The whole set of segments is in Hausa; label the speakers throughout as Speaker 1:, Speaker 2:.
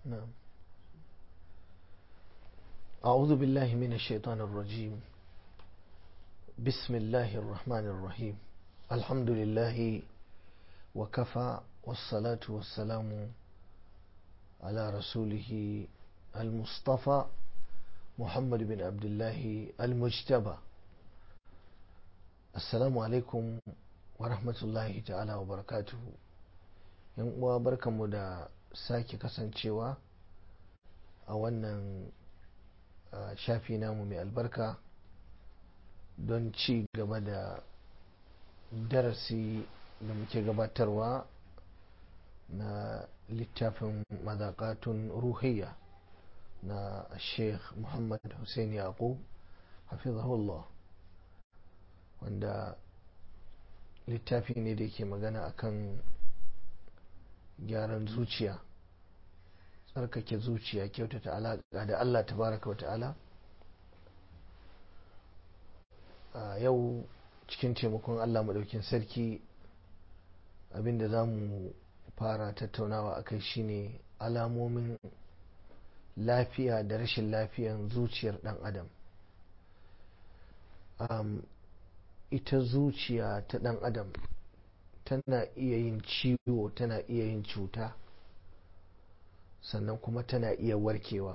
Speaker 1: نعم أعوذ بالله من الشيطان الرجيم بسم الله الرحمن الرحيم الحمد لله وكفى والصلاة والسلام على رسوله المصطفى محمد بن عبد الله المجتبى السلام عليكم ورحمة الله تعالى وبركاته yan uwa barkanmu da sake kasancewa a wannan shafi namu mai albarka don ci gaba da darasi da muke gabatarwa na littafin mazakatun ruhiyya na sheikh muhammad hussein yaqub hafizahullah wanda littafi ne da ke magana akan gyaran zuciya tsarkake zuciya kyautata alaƙa da Allah tabaraka wa ta'ala a yau cikin taimakon Allah maɗaukin sarki abinda za mu fara tattaunawa akai shine alamomin lafiya da rashin lafiyan zuciyar ɗan adam um, ita zuciya ta ɗan adam tana iya yin ciwo tana iya yin cuta sannan kuma tana iya warkewa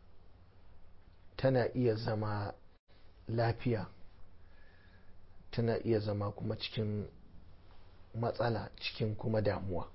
Speaker 1: tana iya zama lafiya tana iya zama kuma cikin matsala cikin kuma damuwa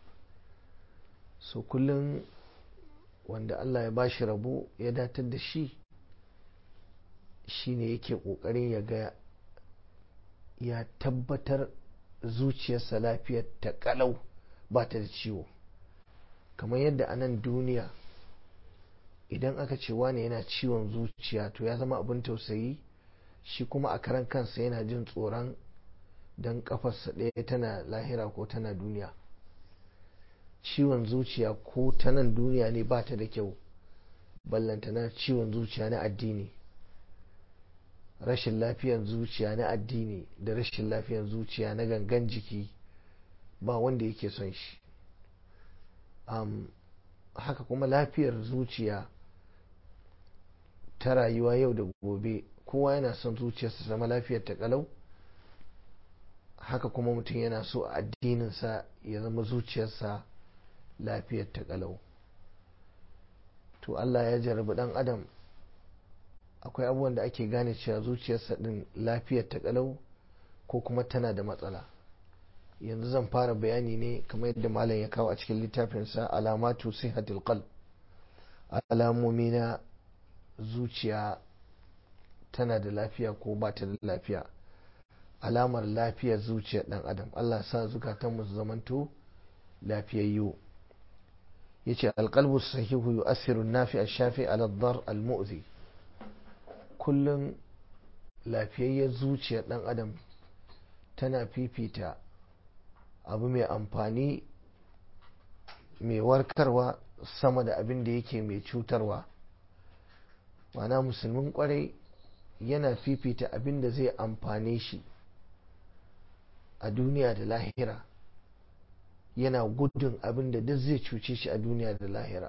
Speaker 1: so kullum wanda Allah ya bashi rabo ya datar da shi shine yake kokarin ya ga ya tabbatar zuciyarsa lafiyar ta kalau ba ta da ciwo kamar yadda a nan duniya idan aka ce wane yana ciwon zuciya to ya zama abin tausayi shi kuma a karan kansa yana jin tsoron don kafarsa ɗaya tana lahira ko tana duniya ciwon zuciya ko ta nan duniya ne ba ta da kyau ballantana ciwon zuciya na addini rashin lafiyan zuciya na addini da rashin lafiyan zuciya na gangan jiki ba wanda yake son shi um, haka kuma lafiyar zuciya ta rayuwa yau da gobe kowa yana son zuciyarsa zama lafiyar ta kalau haka kuma mutum yana so a addininsa ya zama zuciyarsa lafiyar ta kalau to Allah ya jarabi dan adam akwai abubuwan da ake gane cewa zuciyarsa din lafiyar ta kalau ko kuma tana da matsala yanzu zan fara bayani ne kamar yadda malam ya kawo a cikin littafinsa alamatu sihatul qalb alamomi na zuciya tana da lafiya ko ba ta da lafiya alamar lafiyar zuciyar dan adam Allah sa zukatanmu su zamanto lafiyayyu yace alqalbu sahihu yu'assiru an-nafi ash-shafi ala ad-dar al-mu'zi kullum lafiyayyar zuciyar dan adam tana fifita abu mai amfani mai warkarwa sama da abin da yake mai cutarwa mana musulmin kwarai yana fifita abin da zai amfane shi a duniya da lahira yana gudun abin da duk zai cuce shi a duniya da lahira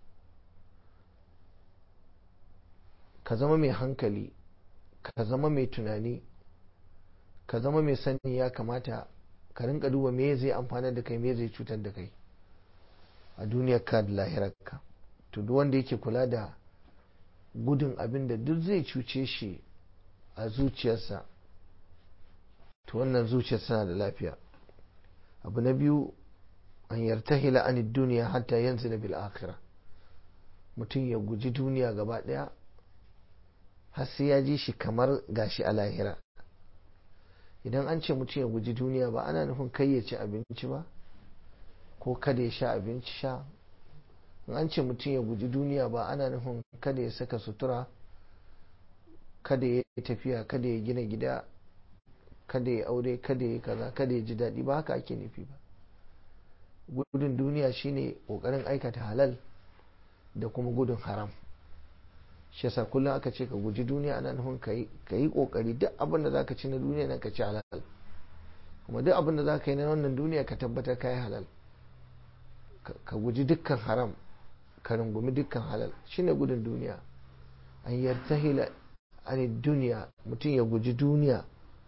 Speaker 1: ka zama mai hankali ka zama mai tunani ka zama mai sani ya kamata ka rinka duba me zai amfana da kai me zai cutar da kai a duniyar ka da lahirar ka to duk wanda yake kula da gudun abin da duk zai cuce shi a zuciyarsa to wannan zuciyarsa na da lafiya abu na biyu an yartahila an duniya hatta yanzu na bil akhirah mutum ya guji duniya gaba daya har sai ya ji shi kamar gashi a lahira idan an ce mutum ya guji duniya ba ana nufin kai ya ci abinci ba ko kada ya sha abinci sha in an ce mutum ya guji duniya ba ana nufin kada ya saka sutura kada ya tafiya kada ya gina gida kada ya aure kada ya kaza kada ya ji daɗi ba haka ake nufi ba gudun duniya shine ƙoƙarin aikata halal da kuma gudun haram shi yasa kullum aka ce ka guji duniya ana nufin ka yi kokari duk abin da zaka ci na duniya nan ka ci halal kuma duk abin da zaka yi na wannan duniya ka tabbatar ka yi halal ka guji dukkan haram ka rungumi dukkan halal shine gudun duniya an yartahila an duniya mutum ya guji duniya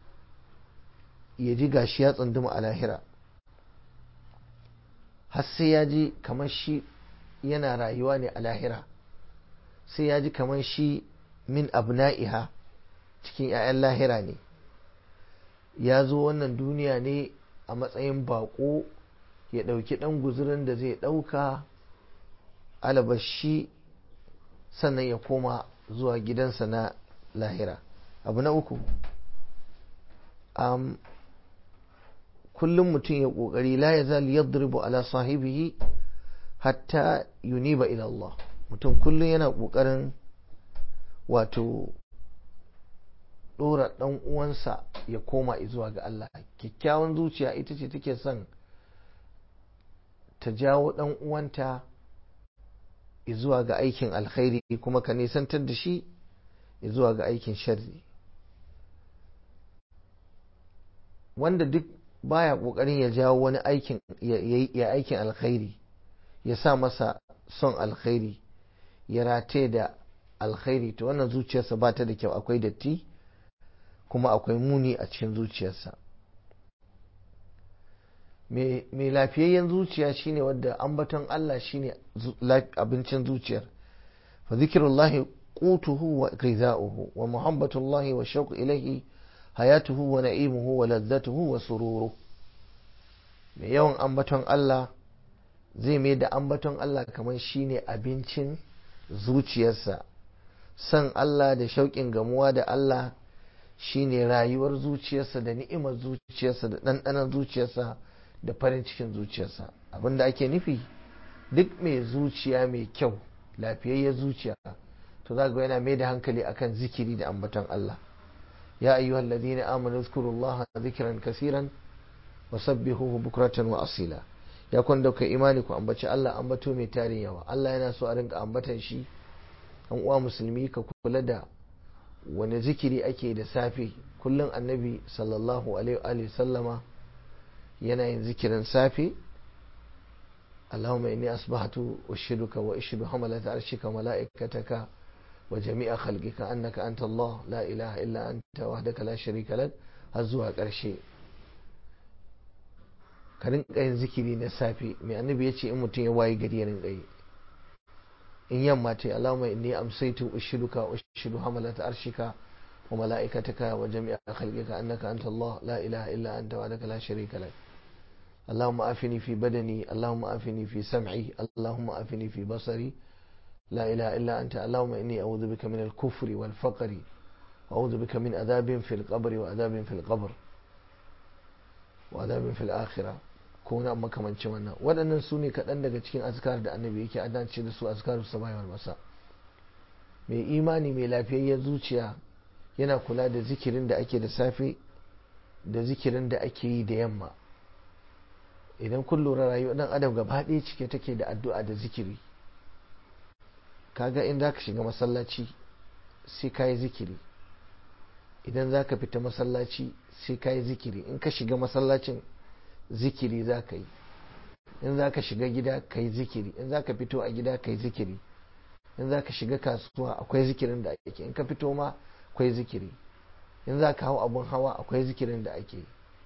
Speaker 1: ya ji gashi ya tsunduma a lahira har sai ya ji kamar shi yana rayuwa ne a lahira sai ya ji kamar shi min abna'iha cikin 'ya'yan lahira ne ya zo wannan duniya ne a matsayin bako ya ɗauki ɗan guzurin da zai ɗauka alabashi sannan ya koma zuwa gidansa na lahira abu na uku um, kullum mutum ya ƙoƙari la ya zali yadribu ala sahibihi hatta yuniba ila Allah mutum kullum yana ƙoƙarin wato ɗora ɗan uwansa ya koma zuwa ga Allah kyakkyawan zuciya ita ce take son ta jawo ɗan uwanta zuwa ga aikin alkhairi kuma ka nisantar da shi zuwa ga aikin sharri wanda duk baya ƙoƙarin ya jawo wani aikin ya aikin alkhairi ya sa masa son alkhairi ya rataye da alkhairi to wannan zuciyarsa ba ta da kyau akwai datti kuma akwai muni a cikin zuciyarsa mai lafiyayyen zuciya shine wadda ambaton Allah shine abincin zuciyar fa zikrullahi qutuhu wa ghidha'uhu wa muhabbatullahi wa shauq ilayhi hayatuhu wa na'imuhu wa ladzatuhu wa sururu mai yawan ambaton Allah zai mai da ambaton Allah kamar shine abincin zuciyarsa san Allah da shauƙin gamuwa da Allah shine rayuwar zuciyarsa da ni'imar zuciyarsa da ɗanɗanon zuciyarsa da farin cikin zuciyarsa abinda ake nufi duk mai zuciya mai kyau lafiyayyar zuciya to za ga yana mai da hankali akan zikiri da ambaton Allah ya ayyuhal ladina amanu zkurullaha zikran kasiran wa sabbihuhu bukratan wa asila ya kun dauka imani ku ambaci Allah ambato mai tarin yawa Allah yana so a rinka ambatan shi an uwa musulmi ka kula da wani zikiri ake da safe kullum annabi sallallahu alaihi sallama yana yin zikirin safe Allahumma inni asbahtu ushiduka wa ushidu hamalata arshika malaikataka wa jami'a khalqika annaka anta Allah la ilaha illa anta wahdaka la sharika lak har zuwa ƙarshe ka rinka yin zikiri na safe mai annabi ya ce in mutum ya wayi gari ya rinka yi in yamma ta Allahumma inni amsaytu ushiduka ushidu hamalata arshika wa mala'ikataka wa jami'a khalqika annaka anta Allah la ilaha illa anta wahdaka la sharika lak اللهم آفني في بدني اللهم آفني في سمعي اللهم آفني في بصري لا إله إلا أنت اللهم إني أعوذ بك من الكفر والفقر وأعوذ بك من عذاب في القبر وعذاب في القبر وعذاب في الآخرة كون أما كمان شمنا waɗannan su ne kaɗan daga cikin azkar da annabi yake adance da su azkarus sabahi wal masa mai imani mai lafiyayyen zuciya yana kula da zikirin da ake da safe da zikirin da ake yi da yamma idan kun lura rayuwar dan adam gaba ɗaya cike take da addu'a da zikiri kaga in za ka shiga masallaci sai ka yi zikiri idan za ka fita masallaci sai ka yi zikiri in ka shiga masallacin zikiri za ka yi in za ka shiga gida ka yi zikiri in za ka fito a gida ka yi zikiri in za ka shiga kasuwa akwai zikirin da ake in ka fito ma akwai zikiri in za ka hau abun hawa akwai zikirin da ake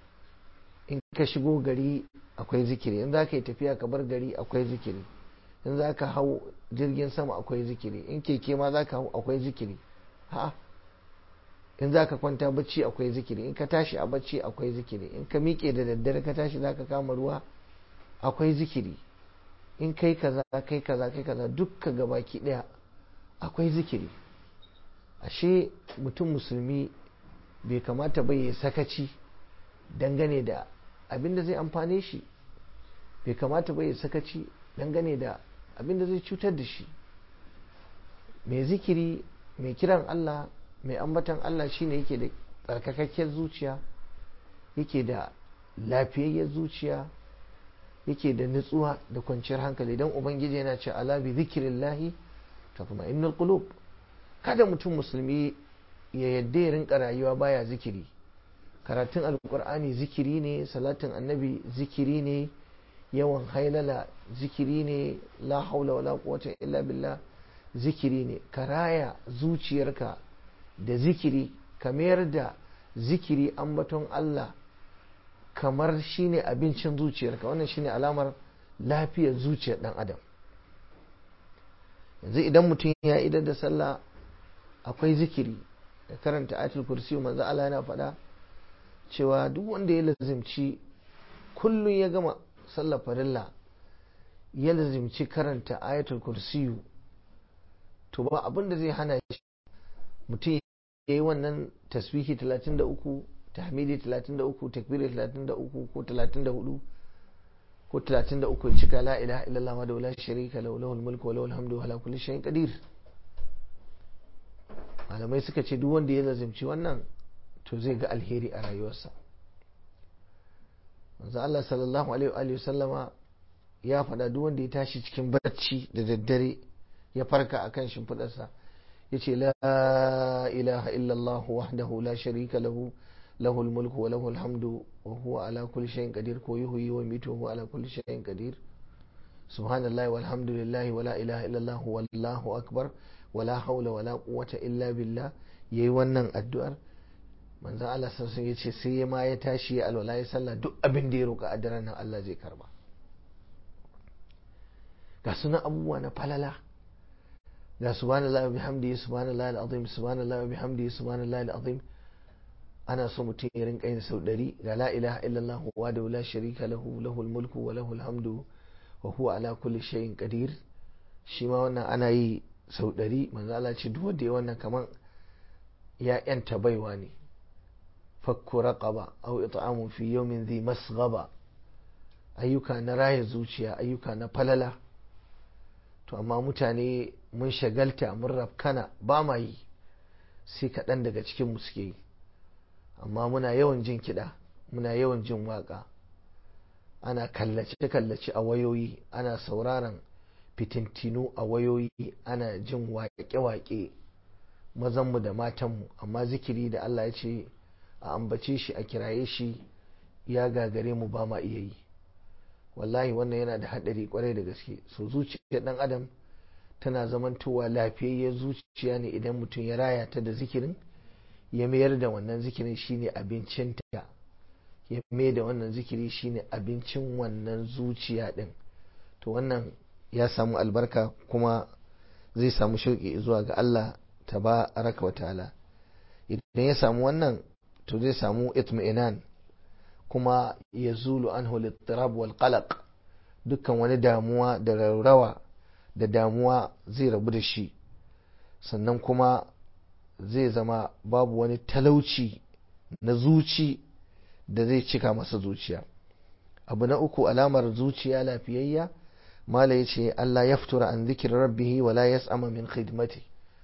Speaker 1: in ka shigo gari akwai zikiri in za ka yi tafiya ka bar gari akwai zikiri in za ka hau jirgin sama akwai zikiri in keke ma za ka hau akwai zikiri ha in za ka kwanta bacci akwai zikiri in ka tashi a bacci akwai zikiri in ka miƙe da daddare ka tashi za ka kama ruwa akwai zikiri in kai kaza kai kaza kai kaza dukka gabaki ɗaya akwai zikiri ashe mutum musulmi bai kamata bai ya sakaci dangane da abin da zai amfane shi bai kamata bai ya sakaci dangane da abin da zai cutar da shi mai zikiri mai kiran Allah mai ambatan Allah shine yake da tsarkakakken zuciya yake da lafiyayyar zuciya yake da nutsuwa da kwanciyar hankali don ubangiji yana ce ala bi zikirillahi tatma'innul qulub kada mutum musulmi ya yadda ya rinka rayuwa baya zikiri karatun alkur'ani zikiri ne salatin annabi zikiri ne yawan hailala zikiri ne la haula wala quwwata illa billah zikiri ne ka raya zuciyarka da zikiri ka mayar da zikiri ambaton Allah kamar shine abincin zuciyarka wannan shine alamar lafiyar zuciyar dan adam yanzu idan mutum ya idar da sallah akwai zikiri da karanta ayatul kursi manzo Allah yana faɗa cewa duk wanda ya lazimci kullum ya gama sallar farilla ya lazimci karanta ayatul kursi to ba abin da zai hana shi mutum ya yi wannan tasbihi 33 tahmidi 33 takbiri 33 ko 34 ko 33 cika la ilaha illallah wa la sharika lahu lahul mulku wa lahul hamdu wa ala kulli shay'in qadir malamai suka ce duk wanda ya lazimci wannan to zai ga alheri a rayuwarsa manzo Allah sallallahu alaihi wa sallama ya faɗa duk wanda ya tashi cikin barci da daddare ya farka akan shimfidarsa yace la ilaha illallah wahdahu la sharika lahu له الملك وله الحمد وهو على كل شيء قدير كو يحيي ويميت وهو على كل شيء قدير سبحان الله والحمد لله ولا إله إلا الله والله أكبر ولا حول ولا قوة إلا بالله yayi wannan addu'ar manzo Allah sun ya ce sai ma ya tashi ya alwala ya sallah duk abin da ya roƙa a daren nan Allah zai karba ga sunan abubuwa na falala ga subhanallahi wa bihamdihi subhanallahi alazim subhanallahi wa bihamdihi subhanallahi alazim ana so mutum ya rinka yin sau ɗari ga la ilaha illallah wa da la sharika lahu lahul mulku wa lahul hamdu wa huwa ala kulli shay'in qadir shi ma wannan ana yi sau ɗari manzo Allah ce duk wanda ya wannan kaman ya yanta baiwa ne fakku raqaba aw it'amu fi yawmin dhi masghaba ayyuka na raya zuciya ayyuka na falala to amma mutane mun shagalta mun rafkana ba ma yi sai kaɗan daga cikin mu suke yi amma muna yawan jin kiɗa muna yawan jin waƙa ana kallace-kallace a wayoyi ana sauraron fitintinu a wayoyi ana jin waƙe-waƙe mazanmu da matanmu amma zikiri da Allah ya ce a ambace shi a kiraye shi ya gagare mu ba ma iya yi wallahi wannan yana da haɗari kwarai da gaske so zuciyar ɗan adam tana zamantowa lafiyayyar zuciya ne idan mutum ya raya ta da zikirin ya mayar da wannan zikirin shine abincinta ya mayar da wannan zikiri shine abincin wannan zuciya din to wannan ya samu albarka kuma zai samu shauƙi zuwa ga Allah tabaraka wa ta'ala idan ya samu wannan to zai samu itmi'inan kuma ya zulu anhu littirab wal qalaq dukkan wani damuwa da raurawa da damuwa zai rabu da shi sannan kuma zai zama babu wani talauci na zuci da zai cika masa zuciya abu na uku alamar zuciya lafiyayya mala ya ce Allah ya fitura an zikir rabbihi wala yas'ama min khidmati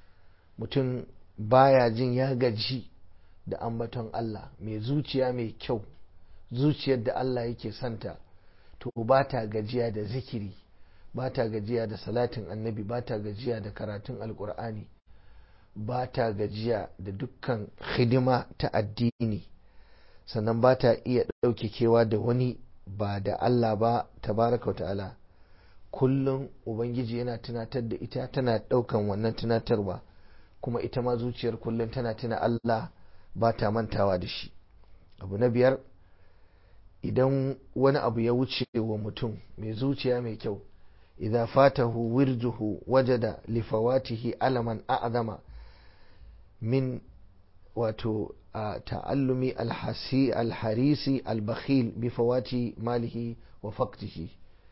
Speaker 1: mutum baya jin ya gaji da ambaton Allah mai zuciya mai kyau zuciyar da Allah yake santa to ba ta gajiya da zikiri ba ta gajiya da salatin annabi ba ta gajiya da karatun alkur'ani ba ta gajiya da dukkan hidima ta addini sannan ba ta iya ɗauke kewa da wani ba da Allah ba tabaraka wa ta'ala kullum ubangiji yana tunatar da ita tana ɗaukan wannan tunatarwa kuma ita ma zuciyar kullum tana tuna Allah ba ta mantawa da shi abu na biyar idan wani abu ya wuce wa mutum mai zuciya mai kyau idza fatahu wirduhu wajada lifawatihi alaman a'zama min wato ta'allumi alhasi alharisi albakhil bi fawati malihi wa faqtihi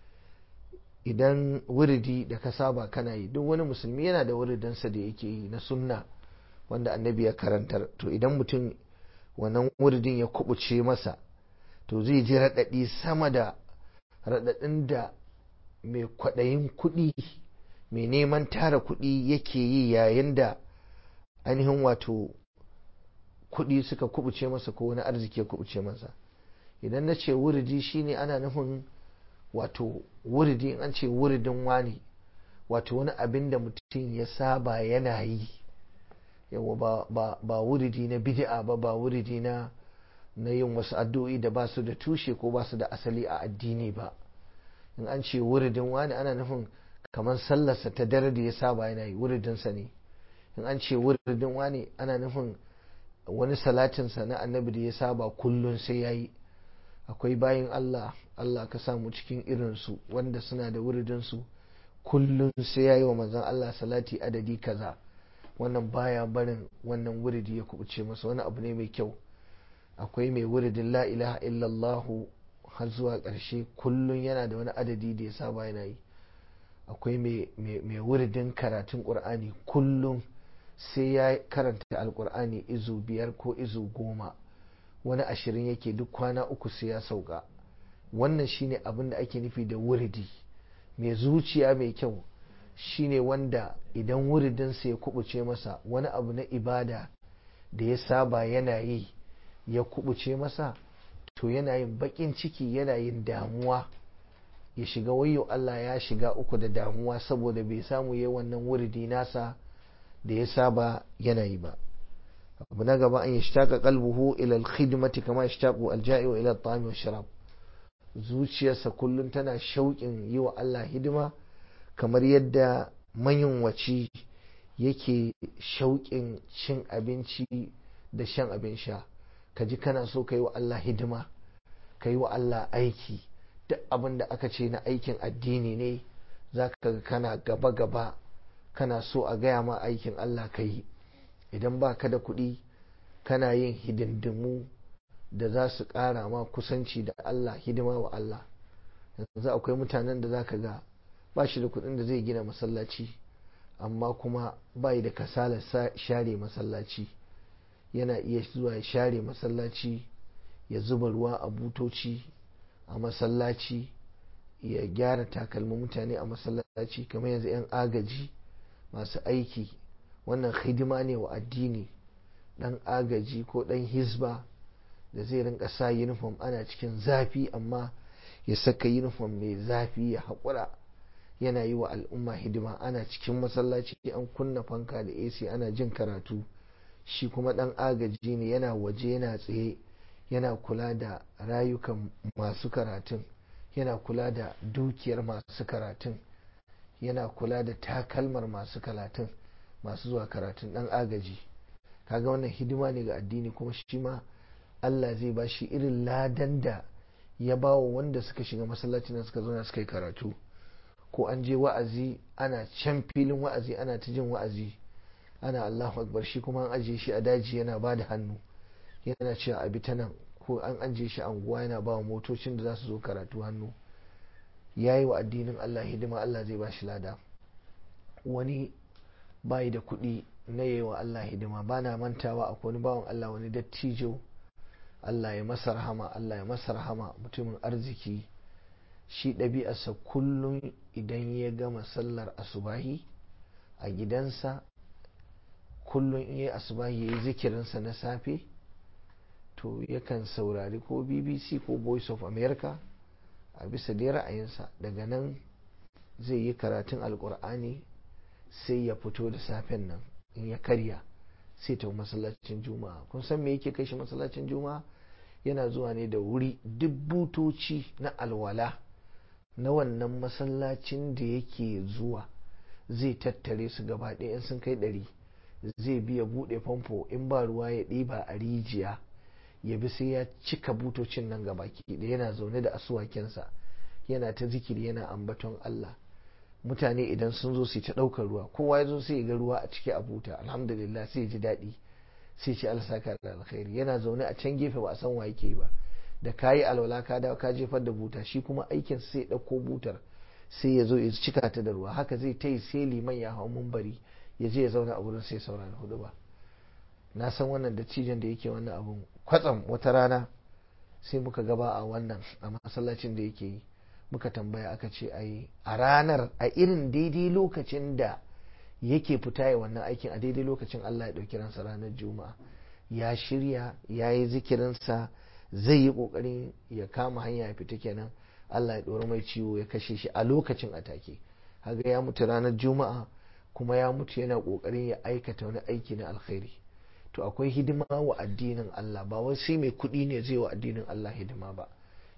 Speaker 1: idan wuridi da ka saba kana yi duk wani musulmi yana da wuridinsa da yake yi na sunna wanda annabi ya karantar to idan mutum wannan wuridin ya kubuce masa to zai ji raɗaɗi sama da raɗaɗin da mai kwaɗayin kuɗi mai neman tara kuɗi yake yi yayin da ainihin wato kuɗi suka kubuce masa ko wani arziki ya kubuce masa idan na ce wuridi shine ana nufin wato wuridi in an ce wuridin wani wato wani abin da mutum ya saba yana yi yawa ba, ba, ba wuridi na bid'a ba ba wuridi na na yin wasu addu'o'i da ba su da tushe ko ba su da asali a addini ba in an ce wuridin wani ana nufin kamar sallarsa ta dare da ya saba yana yi wuridinsa ne in an ce wuridin wani ana nufin wani salatinsa na annabi da ya saba kullum sai ya yi akwai bayin Allah Allah ka samu cikin irinsu wanda suna da wuridinsu kullum sai ya yi wa manzon Allah salati adadi kaza wannan baya barin wannan wuridi ya kubuce masa wani abu ne mai kyau akwai mai wuridin la ilaha illallah har zuwa ƙarshe kullum yana da wani adadi da ya saba yana yi akwai mai wuridin karatun ƙur'ani kullum sai ya karanta alƙur'ani izu biyar ko izu goma wani ashirin yake duk kwana uku sai ya sauka wannan shine abin da ake nufi da wuridi mai zuciya mai kyau shine wanda idan wuridinsa ya kubuce masa wani abu na ibada da ya saba yana yi ya kubuce masa to yana yin bakin ciki yana yin damuwa ya shiga wayo Allah ya shiga uku da damuwa saboda bai samu yi wannan wuridi nasa da ya saba yana yi ba abu na gaba an yashtaka qalbuhu ila al-khidmati kama yashtaqu al-ja'i'u ila at-ta'ami wash-sharab zuciyarsa kullum tana shauƙin yi wa Allah hidima kamar yadda mayunwaci yake shauƙin cin abinci da shan abin sha ka ji kana so ka yi wa Allah hidima ka yi wa Allah aiki duk abin da aka ce na aikin addini ne za ka kana gaba-gaba kana so a gaya ma aikin Allah ka yi idan ba ka da kuɗi kana yin hidindimu da za su ƙara ma kusanci da Allah hidima wa Allah yanzu akwai mutanen da za ka ga ba shi da kuɗin da zai gina masallaci amma kuma bai da kasala share masallaci yana iya zuwa ya share masallaci ya zuba ruwa a butoci a masallaci ya gyara takalmin mutane a masallaci kamar yanzu 'yan agaji masu aiki wannan hidima ne wa addini dan agaji ko dan hizba da zai rinka sa uniform ana cikin zafi amma ya saka uniform mai zafi ya haƙura yana yi wa al'umma hidima ana cikin masallaci an kunna fanka da ac ana jin karatu shi kuma dan agaji ne yana waje yana tsaye yana kula da rayukan masu karatun yana kula da dukiyar masu karatun yana kula da takalmar masu karatun masu zuwa karatun dan agaji kaga wannan hidima ne ga addini kuma shi ma Allah zai ba shi irin ladan da ya ba wa wanda suka shiga masallacin da suka zauna suka yi karatu ko an je wa'azi ana can filin wa'azi ana ta jin wa'azi ana Allahu akbar shi kuma an ajiye shi a daji yana ba da hannu yana cewa abi ta nan ko an ajiye shi anguwa yana ba wa motocin da za su zo karatu hannu ya yi wa addinin Allah hidima Allah zai ba shi lada wani bayi da kuɗi na yi wa Allah hidima ba na mantawa akwai wani bawan Allah wani dattijo Allah ya masa rahama Allah ya masa rahama mutumin arziki shi ɗabi'arsa kullum idan ya gama sallar asubahi a gidansa kullum in yi asubahi ya yi zikirinsa na safe to yakan saurari ko bbc ko voice of america a bisa dai ra'ayinsa daga nan zai yi karatun alkur'ani sai ya fito da safen nan in ya karya sai ta masallacin juma'a kun san me yake kai shi masallacin juma'a yana zuwa ne da wuri duk butoci na alwala na wannan masallacin da yake zuwa zai tattare su gaba ɗaya sun kai ɗari zai biya buɗe famfo in ba ruwa ya ɗiba a rijiya ya bi sai ya cika butocin nan gaba da yana zaune da asuwakensa yana ta zikiri yana ambaton Allah mutane idan sun zo su ta ɗaukar ruwa kowa ya zo sai ya ga ruwa a ciki a buta alhamdulillah sai ya ji daɗi sai ce Allah saka da alkhairi yana zaune a can gefe ba a san wa yake ba da kayi alwala ka dawo ka jefar da buta shi kuma aikin sai ya ɗauko butar sai ya zo ya cika ta da ruwa haka zai ta yi sai liman ya hau mumbari ya je ya zauna a wurin sai saurari hudu ba na san wannan da cijin da yake wannan abun kwatsam wata rana sai muka gaba a wannan a masallacin da yake yi muka tambaya aka ce ai a ranar a irin daidai lokacin da yake fita ya wannan aikin a daidai lokacin Allah ya ɗauki ransa ranar juma'a ya shirya ya yi zikirinsa zai yi ƙoƙarin ya kama hanya ya fita kenan Allah ya ɗori mai ciwo ya kashe shi a lokacin atake haga ya mutu ranar juma'a kuma ya mutu yana ƙoƙarin ya aikata wani aiki na alkhairi to akwai hidima wa addinin Allah ba wai sai mai kuɗi ne zai wa addinin Allah hidima ba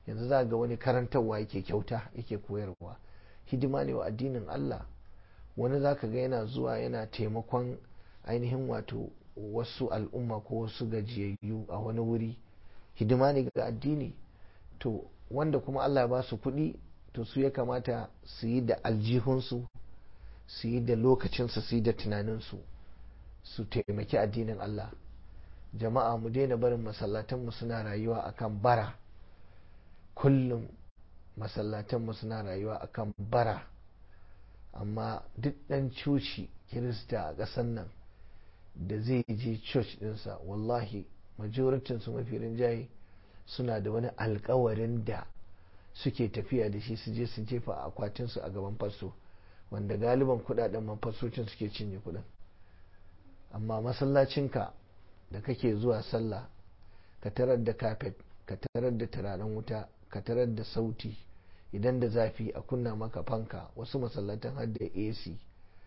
Speaker 1: yanzu za ga wani karantarwa yake kyauta yake koyarwa hidima ne wa addinin Allah wani za ka ga yana zuwa yana taimakon ainihin wato wasu al'umma ko wasu gajiyayyu a wani wuri hidima ne ga addini to wanda kuma Allah ya ba su kuɗi to su ya kamata su yi da aljihunsu su yi da lokacinsu su yi da tunaninsu su taimaki addinin Allah jama'a mu daina barin masallatanmu suna rayuwa akan bara kullum masallatanmu suna rayuwa akan bara amma duk ɗan coci kirista a ƙasar nan da zai je church ɗinsa wallahi majoritinsu mafi rinjaye suna da wani alkawarin da suke tafiya da shi su je su jefa a akwatinsu a gaban fasto wanda galiban kudaden man fasocin suke cinye kudin amma masallacinka da kake zuwa sallah ka tarar da kafet ka tarar da turaren wuta ka tarar da sauti idan da zafi a kunna maka fanka wasu masallatan har da ac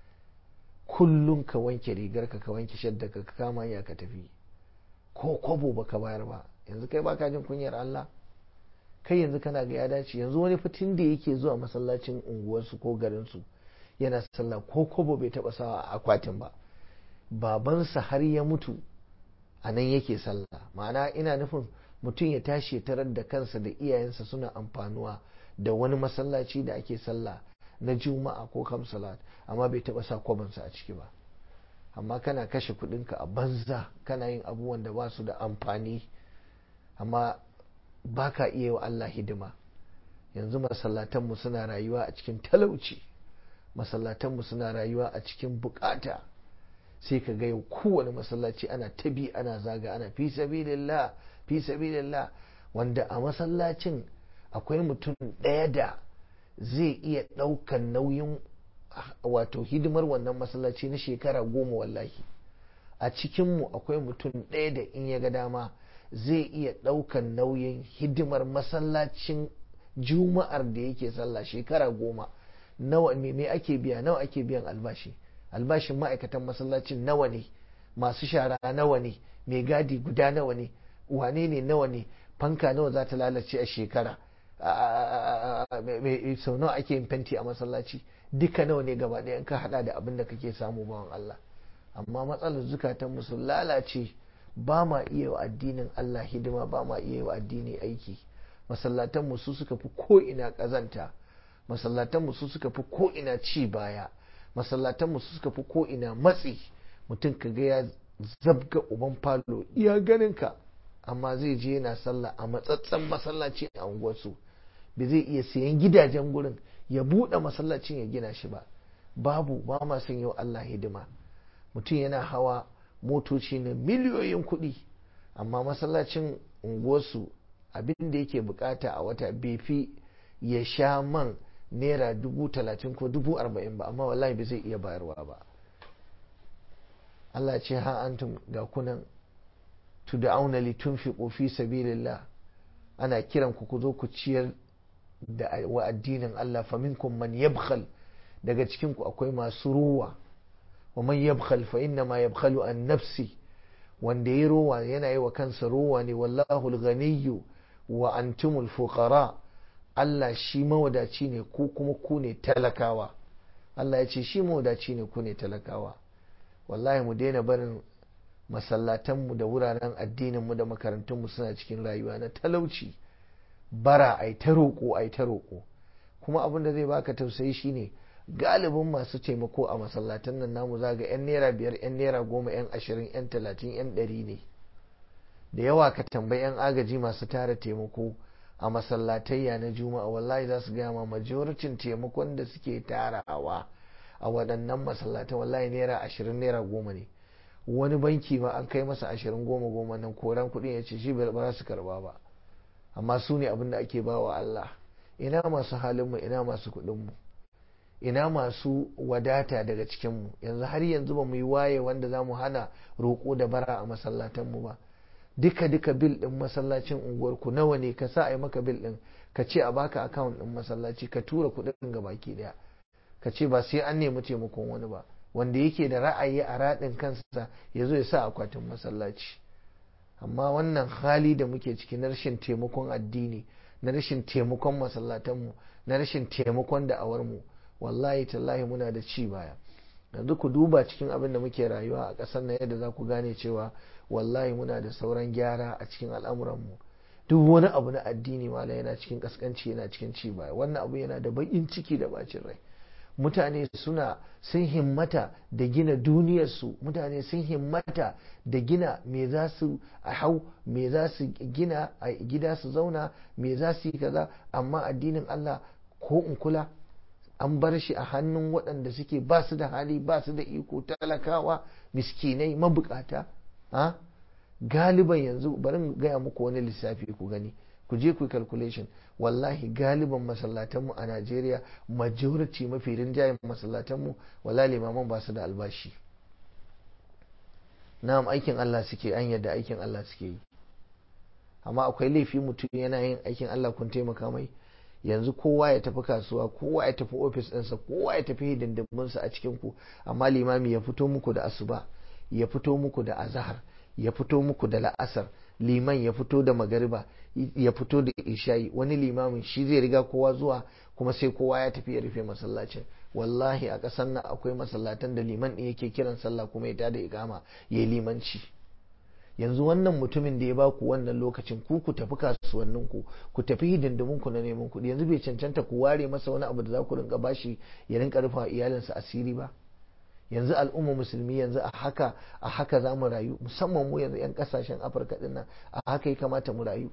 Speaker 1: kullum ka wanke rigar ka ka wanke shadda ka kama ya ka tafi ko kwabo baka bayar ba yanzu kai baka jin kunyar Allah kai yanzu kana ga ya dace yanzu wani fitin da yake zuwa masallacin unguwarsu ko garinsu yana sallah ko kobo bai taba sawa a akwatin ba babansa har ya mutu a nan yake sallah ma'ana ina nufin mutum ya tashi ya tarar da kansa da iyayensa suna amfanuwa da wani masallaci da ake sallah na juma'a ko kamsalat amma bai taba sa kwabansa a ciki ba amma kana kashe kudinka a banza kana yin abubuwan da ba su da amfani amma ba ka iya wa Allah hidima yanzu masallatanmu suna rayuwa a cikin talauci masallatanmu suna rayuwa a cikin bukata sai ka ga yau kowane masallaci ana tabi ana zaga ana fi sabilillah fi sabilillah wanda a masallacin akwai mutum ɗaya da zai iya ɗaukan nauyin wato hidimar wannan masallaci na shekara goma wallahi a cikinmu akwai mutum ɗaya da in ya ga dama zai iya ɗaukan nauyin hidimar masallacin juma'ar da yake sallah shekara goma nawa me ake biya nawa ake biyan albashi albashin ma'aikatan masallacin nawa ne masu shara nawa ne mai gadi guda nawa ne wane ne nawa ne fanka nawa za ta lalace a shekara sau nawa ake yin fenti a masallaci duka nawa ne gaba ɗaya ka hada da abin da kake samu bawan Allah amma matsalar zukatan sun lalace ba ma iya wa addinin Allah hidima ba ma iya wa addini aiki masallatan su suka fi ko ina kazanta masallatan su suka fi ko ina ci baya masallatan su suka fi ko ina matsi mutum ka ga ya zabga uban falo iya ganin ka amma zai je yana sallah a matsatsen masallaci a unguwarsu ba zai iya sayan gidajen gurin ya buɗe masallacin ya gina shi ba babu ba ma son yau Allah hidima mutum yana hawa motoci na miliyoyin kuɗi amma masallacin unguwarsu abin da yake bukata a wata bai fi ya sha man naira dubu talatin ko dubu arba'in ba amma wallahi bai zai iya bayarwa ba Allah ce ha antum ga kunan tud'auna litunfiqu fi sabilillah ana kiran ku ku zo ku ciyar da wa addinin Allah faminkum man yabkhal daga cikin ku akwai masu ruwa wa man yabkhal fa inna ma yabkhalu an nafsi wanda ya rowa yana yi wa kansa rowa ne wallahu al-ghaniyyu wa antumul fuqara Allah shi mawadaci ne ku kuma ku ne talakawa Allah ya ce shi mawadaci ne ku ne talakawa wallahi mu daina barin masallatanmu da wuraren addininmu da makarantunmu suna cikin rayuwa na talauci bara ai ta roƙo ai ta roƙo kuma abin da zai baka tausayi shine galibin masu taimako a masallatan nan namu zaga yan naira biyar yan naira goma yan ashirin yan talatin yan ɗari ne da yawa ka tambayi yan agaji masu tara taimako a masallatayya na juma'a wallahi za su gaya ma majoritin taimakon da suke tarawa a waɗannan masallatan wallahi naira ashirin naira goma ne wani banki ma an kai masa ashirin goma goma nan koran kuɗin ya ce shi ba za su karba ba amma su ne abin da ake ba wa Allah ina masu halinmu ina masu kuɗinmu ina masu wadata daga cikinmu yanzu har yanzu ba mu yi waye wanda za mu hana roƙo da bara a masallatanmu ba duka duka bil ɗin masallacin unguwarku nawa ne ka sa a yi maka bil ɗin ka ce a baka akawun ɗin masallaci ka tura kuɗin ga baki ɗaya ka ce ba sai an nemi taimakon wani ba wanda yake da ra'ayi a raɗin kansa ya zo ya sa akwatin masallaci amma wannan hali da muke ciki na rashin taimakon addini na rashin taimakon masallatanmu na rashin taimakon da'awarmu wallahi tallahi muna da ci baya yanzu ku duba cikin abin da muke rayuwa a ƙasar na yadda za ku gane cewa wallahi muna da sauran gyara a cikin al'amuranmu duk wani abu na addini mala yana cikin kaskanci yana cikin ci baya wannan abu yana da baƙin ciki da bacin rai mutane suna sun himmata da gina duniyarsu mutane sun himmata da gina me za su hau me za su gina a gida su zauna me za su yi kaza amma addinin Allah ko in kula an bar shi a hannun waɗanda suke ba su da hali ba su da iko talakawa miskinai mabukata ha galiban yanzu bari gaya muku wani lissafi ku gani ku je ku calculation wallahi galiban masallatanmu a Najeriya majority mafi rinjayen masallatanmu wala limaman ba su da albashi na'am aikin Allah suke an yadda aikin Allah suke yi amma akwai laifi mutum yana yin aikin Allah kun taimaka mai yanzu kowa ya tafi kasuwa kowa ya tafi ofis ɗinsa kowa ya tafi hidindiminsa a cikin ku amma limami ya fito muku da asuba ya fito muku da azahar ya fito muku da la'asar liman ya fito da magariba ya fito da ishayi wani limamin shi zai riga kowa zuwa kuma sai kowa ya tafi ya rufe masallacin wallahi a ƙasar nan akwai masallatan da liman ɗin yake kiran sallah kuma ya tada ikama ya yi limanci yanzu wannan mutumin da ya ba ku wannan lokacin ku ku tafi kasuwannin ku ku tafi hidindimin ku na neman kuɗi yanzu bai cancanta ku ware masa wani abu da za ku rinka bashi ya rinka rufa iyalinsa asiri ba yanzu al'umma musulmi yanzu a haka a haka za mu rayu musamman mu yanzu 'yan kasashen afirka din nan a haka ya kamata mu rayu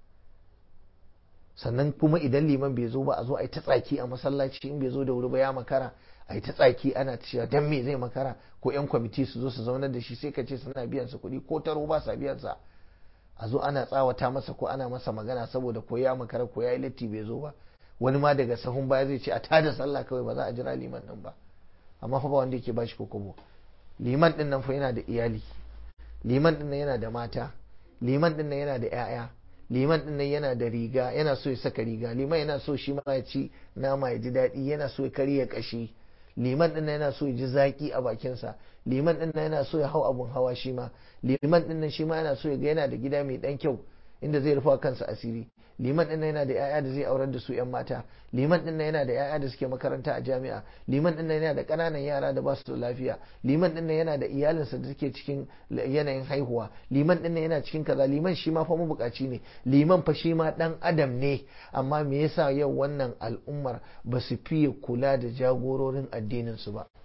Speaker 1: sannan kuma idan liman bai zo ba a zo a yi ta tsaki a masallaci in bai zo da wuri ba ya makara a yi ta tsaki ana cewa dan me zai makara ko 'yan kwamiti su zo su zaunar da shi sai ka ce suna biyan sa kuɗi ko taro ba sa biyan sa a zo ana tsawata masa ko ana masa magana saboda ko ya makara ko ya yi latti bai zo ba wani ma daga sahun baya zai ce a tada sallah kawai ba za a jira liman nan ba amma fa ba wanda yake bashi kokobo liman din nan fa yana da iyali liman din nan yana da mata liman din nan yana da 'ya'ya liman din nan yana da riga yana so ya saka riga liman yana so shi ma ya ci nama ya ji daɗi yana so ya karya kashi liman din nan yana so ya ji zaki a bakinsa liman din nan yana so ya hau abun hawa shi ma liman din nan shi ma yana so ya ga yana da gida mai dan kyau inda zai rufa kansa asiri liman din yana da 'ya'ya da zai aurar da su 'yan mata liman din yana da 'ya'ya da suke makaranta a jami'a liman din yana da ƙananan yara da ba su da lafiya liman din yana da iyalinsa da suke cikin yanayin haihuwa liman din yana cikin kaza liman shi ma fa mabukaci ne liman fa shi ma dan adam ne amma me yasa yau wannan al'ummar ba su fiye kula da jagororin addinin su ba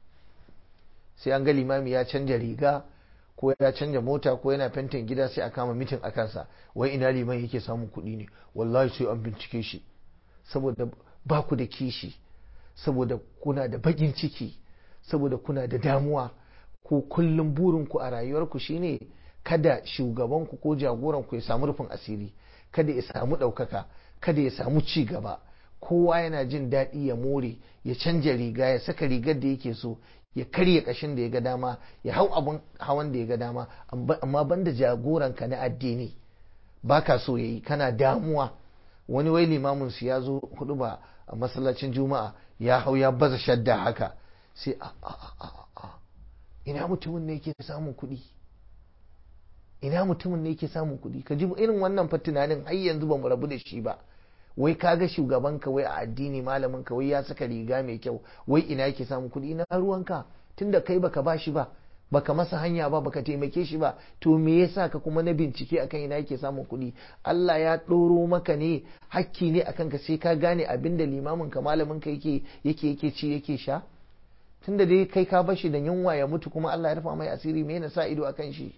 Speaker 1: sai an ga limami ya canja riga ko ya canja mota ko yana fentin gida sai a kama mitin a kansa wai ina liman yake samun kuɗi ne wallahi sai an bincike shi saboda ba ku da kishi saboda kuna da bakin ciki saboda kuna da damuwa ko kullum burinku a rayuwarku shine kada shugabanku ko jagoranku ya samu rufin asiri kada ya samu ɗaukaka kada ya samu ci gaba kowa yana jin daɗi ya more ya canja riga ya saka rigar da yake so ya karya kashin da ya ga dama ya hau abun hawan da ya ga dama amma banda jagoranka na addini baka so yayi kana damuwa wani wai limamin su ya zo hudu ba a masallacin juma'a ya hau ya baza shadda haka sai a a a a ina mutumin ne yake samun kuɗi ina mutumin ne yake samun kuɗi ka ji irin wannan fa tunanin har yanzu ba mu rabu da shi ba wai kaga shugabanka wai a addini malamin ka wai ya saka riga mai kyau wai ina yake samun kuɗi ina ruwanka tunda kai baka bashi ba baka masa hanya ba baka taimake shi ba to me yasa ka kuma na bincike akan ina yake samun kuɗi Allah ya ɗoro maka ne hakki ne akan ka sai ka gane abin da limamin ka malamin ka yake yake yake ci yake sha tunda dai kai ka bashi da yunwa ya mutu kuma Allah ya rufa mai asiri me yana sa ido akan shi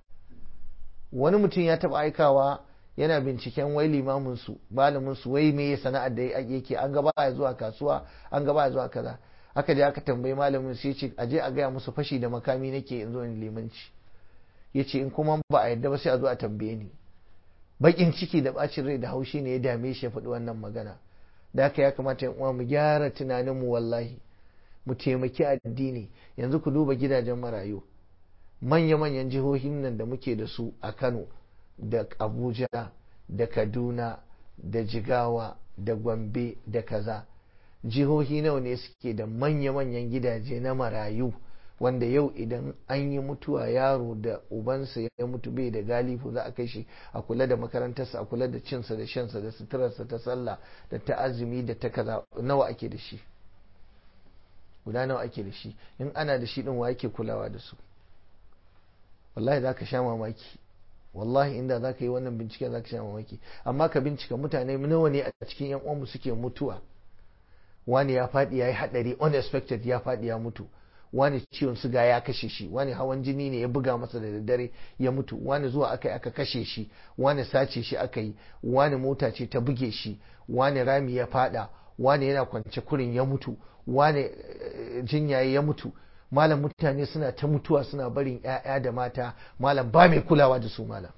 Speaker 1: wani mutum ya taɓa aikawa yana binciken wai limamin su malamin su wai me sana'ar da yake an gaba ya zuwa kasuwa an gaba ya zuwa kaza aka je aka tambayi malamin sai ce aje a gaya musu fashi da makami nake in zo in limanci yace in kuma ba a yadda ba sai a zo a tambaye ni bakin ciki da bacin rai da haushi ne ya dame shi ya faɗi wannan magana da haka ya kamata yan uwa mu gyara tunanin mu wallahi mu taimaki addini yanzu ku duba gidajen marayu manya-manyan jihohin nan da muke da su a Kano da Abuja da Kaduna da Jigawa da Gombe da kaza jihohi nawa ne suke da manya-manyan gidaje na marayu wanda yau idan an yi mutuwa yaro da ubansa ya mutu bai da galifu za a kai shi a kula da makarantarsa a kula da cinsa da shansa da suturarsa ta sallah da ta azumi da ta kaza nawa ake da shi guda nawa ake da shi in ana da shi din wa yake kulawa da su wallahi za ka sha mamaki wallahi inda za ka yi wannan binciken za ka sha mamaki amma ka bincika mutane nawa ne a cikin yan uwanmu suke mutuwa wani ya faɗi ya yi haɗari unexpected ya faɗi ya mutu wani ciwon suga ya kashe shi wani hawan jini ne ya buga masa da daddare ya mutu wani zuwa aka yi aka kashe shi wani sace shi aka yi wani mota ce ta buge shi wani rami ya faɗa wani yana kwance kurin ya mutu wani jinya ya mutu malam mutane suna ta mutuwa suna barin 'ya'ya da mata malam ba mai kulawa da su malam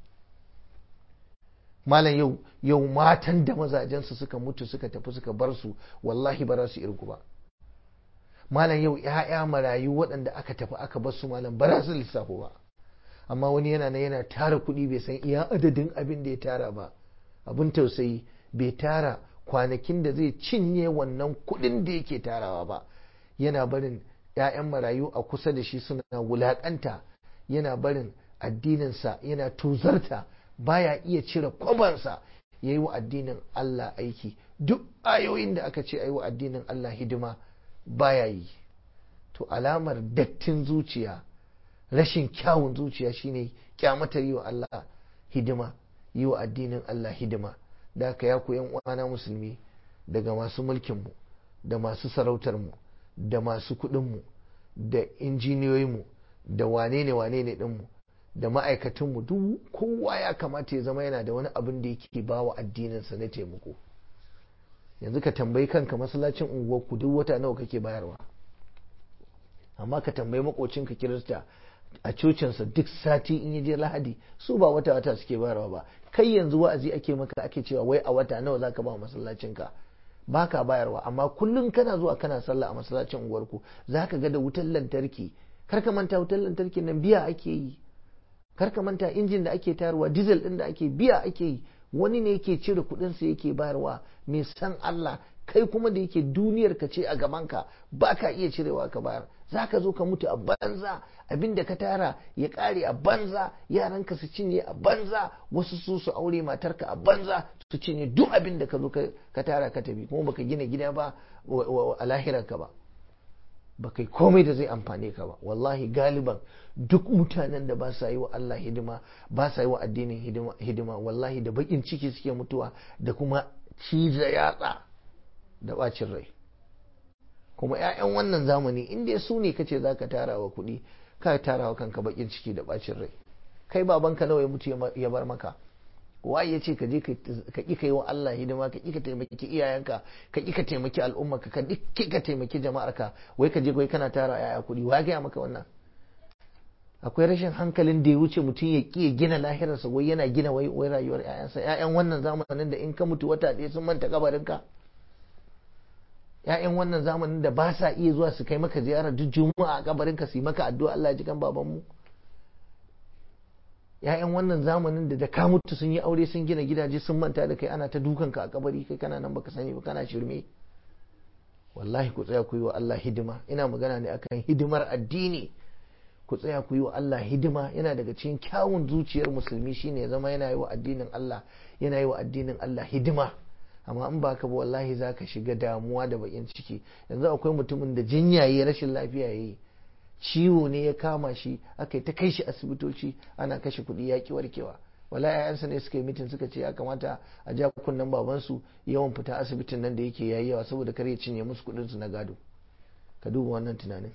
Speaker 1: malam yau yau matan da mazajensu suka mutu suka tafi suka bar su wallahi ba za su irgu ba malam yau 'ya'ya marayu waɗanda aka tafi aka bar su malam ba za su lissafo ba amma wani yana nan yana tara kuɗi bai san iya adadin abin da ya tara ba abin tausayi bai tara kwanakin da zai cinye wannan kuɗin da yake tarawa ba yana barin 'ya'yan marayu a kusa da shi suna wulaƙanta yana barin addininsa yana tuzarta baya iya cire kwabansa ya yi wa addinin Allah aiki duk ayoyin da aka ce a yi wa addinin Allah hidima baya yi to alamar dattin zuciya rashin kyawun zuciya shine kyamatar yi wa Allah hidima yi wa addinin Allah hidima da aka ya yan uwana musulmi daga masu mulkinmu da masu sarautarmu da masu kuɗinmu da injiniyoyinmu da wane ne wane ne ɗinmu da ma'aikatanmu duk kowa ya kamata ya zama yana da wani abin da yake ba wa addininsa na taimako yanzu ka tambayi kanka masallacin unguwarku duk wata nawa kake bayarwa amma ka tambayi makocinka kirista a cocinsa duk sati in je lahadi su ba wata wata suke bayarwa ba kai yanzu wa'azi ake maka ake cewa wai a wata nawa zaka ba masallacinka ba ka bayarwa amma kullum kana zuwa kana sallah a masallacin unguwarku za ka ga da wutar lantarki kar ka manta wutar lantarki nan biya ake yi kar ka manta injin da ake tayarwa diesel din da ake biya ake yi wani ne yake cire kuɗin sa yake bayarwa mai san Allah kai kuma da yake duniyar ka ce a gaban ka ba ka iya cirewa ka bayar za ka zo ka mutu a banza abinda ka tara ya ƙare a banza yaranka su cinye a banza wasu su su aure matarka a banza su cinye duk abin da ka zo ka tara ka tafi kuma baka gina gida ba a lahirarka ba ba kai komai da zai amfane ka ba wallahi galiban duk mutanen da ba sa yi wa Allah hidima ba sa yi wa addinin hidima wallahi da bakin ciki suke mutuwa da kuma ciza yatsa da bacin rai kuma 'ya'yan wannan zamani in dai su ne kace za ka tara wa kuɗi ka tara wa kanka bakin ciki da bacin rai kai babanka nawa ya mutu ya bar maka waye ya ce ka je ka ƙi ka yi wa Allah hidima ka ƙi ka taimaki iyayenka ka ƙi ka taimaki al'ummarka ka ƙi ka taimaki jama'arka wai ka je wai kana tara yaya kuɗi wa gaya maka wannan akwai rashin hankalin da ya wuce mutum ya ƙi ya gina lahirarsa wai yana gina wai wai rayuwar ƴaƴansa ƴaƴan wannan zamanin da in ka mutu wata ɗaya sun manta kabarinka ƴaƴan wannan zamanin da ba sa iya zuwa su kai maka ziyara duk juma'a a kabarinka su yi maka addu'a Allah ya ji kan babanmu ‘ya'yan wannan zamanin da da ka mutu sun yi aure sun gina gidaje sun manta da kai ana ta dukanka a kabari kai kana nan baka sani ba kana shirme wallahi ku tsaya ku yi wa Allah hidima ina magana ne akan hidimar addini ku tsaya ku yi wa Allah hidima yana daga cikin kyawun zuciyar musulmi shine ya zama yana yi wa addinin Allah yana yi wa addinin Allah hidima amma in ba ka ba wallahi za ka shiga damuwa da bakin ciki yanzu akwai mutumin da jinya ya rashin lafiya ya yi ciwo ne ya kama shi aka yi ta kai shi asibitoci ana kashe kuɗi ya ki warkewa wala yayansa ne suka yi mitin suka ce ya kamata a ja kunnen babansu yawan fita asibitin nan da yake yayi yawa saboda kar ya cinye musu kuɗin su na gado ka duba wannan tunanin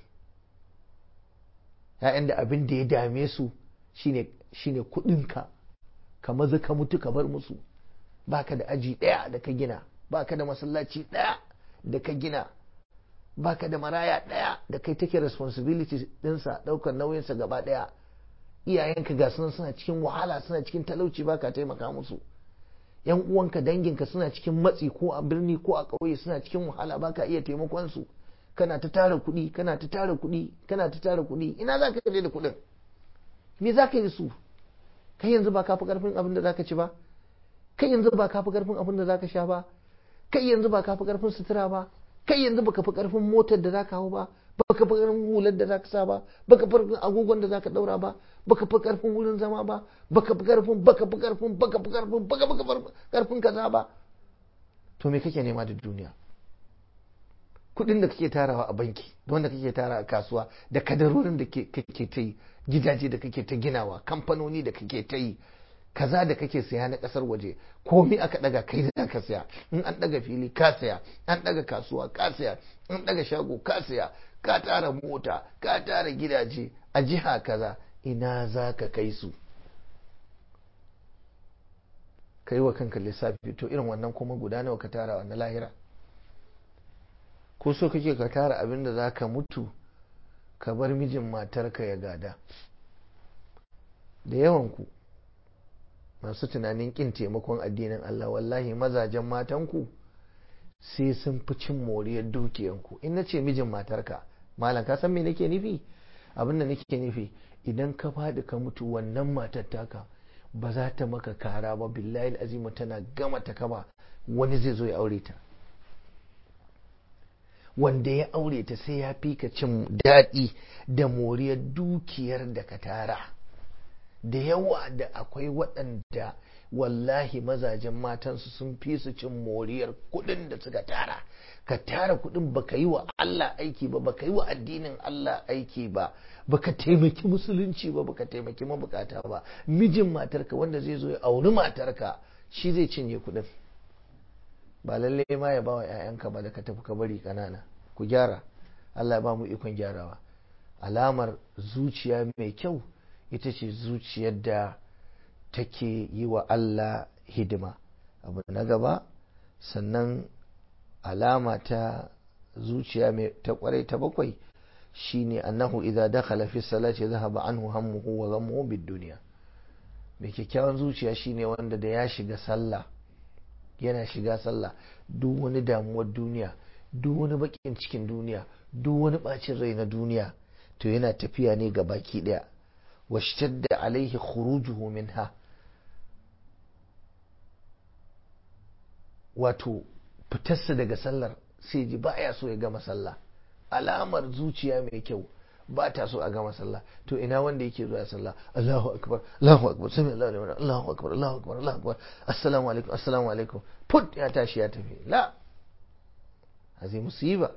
Speaker 1: ya'yan da abin da ya dame su shine shine kuɗinka ka maza ka mutu ka bar musu baka da aji ɗaya da ka gina baka da masallaci ɗaya da ka gina baka da maraya ɗaya da kai take responsibility ɗinsa ɗaukar nauyinsa gaba ɗaya iyayenka ga sunan suna cikin wahala suna cikin talauci baka taimaka musu yan uwanka danginka suna cikin matsi ko a birni ko a ƙauye suna cikin wahala baka iya taimakon su kana ta tara kuɗi kana ta tara kuɗi kana ta tara kuɗi ina za ka da kuɗin me za ka yi su kai yanzu ba ka fi ƙarfin abin da za ka ci ba kai yanzu ba ka fi ƙarfin abin da za ka sha ba kai yanzu ba ka fi ƙarfin sutura ba kai yanzu baka fi karfin motar da zaka hau ba baka fi karfin hular da zaka sa ba baka fi karfin agogon da zaka daura ba baka fi karfin wurin zama ba baka fi karfin baka fi karfin baka fi karfin baka fi karfin kaza ba to me kake nema da duniya kudin da kake tarawa a banki da wanda kake tara a kasuwa da kadarorin da kake ta yi gidaje da kake ta ginawa kamfanoni da kake ta yi kaza da kake saya na kasar waje komai aka daga kai da ka saya in an daga fili ka saya an daga kasuwa ka saya an daga shago ka saya ka tara mota ka tara gidaje a jiha kaza ina za ka kai su ka yi wa kanka lissafi to irin wannan kuma guda nawa ka tara wa na lahira ko so kake ka tara abin da za ka mutu ka bar mijin matarka ya gada da yawanku masu tunanin kin taimakon addinin Allah wallahi mazajen matanku sai sun fi cin moriyar dukiyanku in na ce mijin matarka malam ka san me nake nufi abin da nake nufi idan ka faɗi ka mutu wannan matar taka ba za ta maka kara ba billahi azimu tana gama ta kama wani zai zo ya aure ta wanda ya aure ta sai ya fi ka cin daɗi da moriyar dukiyar da ka tara da yawa da akwai waɗanda wallahi mazajen matansu sun fi su cin moriyar kuɗin da suka tara ka tara kuɗin baka yi wa Allah aiki ba baka yi wa addinin Allah aiki ba baka taimaki musulunci ba baka taimaki mabukata ba mijin matarka wanda zai zo ya auri matarka shi zai cinye kuɗin ba lalle ma ya ba wa 'ya'yanka ba da ka tafi ka bari kanana ku gyara Allah ya ba mu ikon gyarawa alamar zuciya mai kyau ita ce zuciyar da take yi wa Allah hidima abu na gaba sannan alama ta zuciya mai ta kwarai ta bakwai shine annahu idza dakhala fi salati dhahaba anhu hammuhu wa ghammuhu bid dunya mai kyakkyawan zuciya shine wanda da ya shiga sallah yana shiga sallah duk wani damuwar duniya duk wani bakin cikin duniya duk wani bacin rai na duniya to yana tafiya ne ga baki daya washtadda alaihi khurujuhu minha wato fitarsa daga sallar sai ji baya so ya gama sallah alamar zuciya mai kyau ba ta so a gama sallah to ina wanda yake zuwa sallah Allahu akbar Allahu akbar sami Allahu liman Allahu akbar Allahu akbar Allahu akbar assalamu alaikum assalamu alaikum put ya tashi ya tafi la هذه مصيبة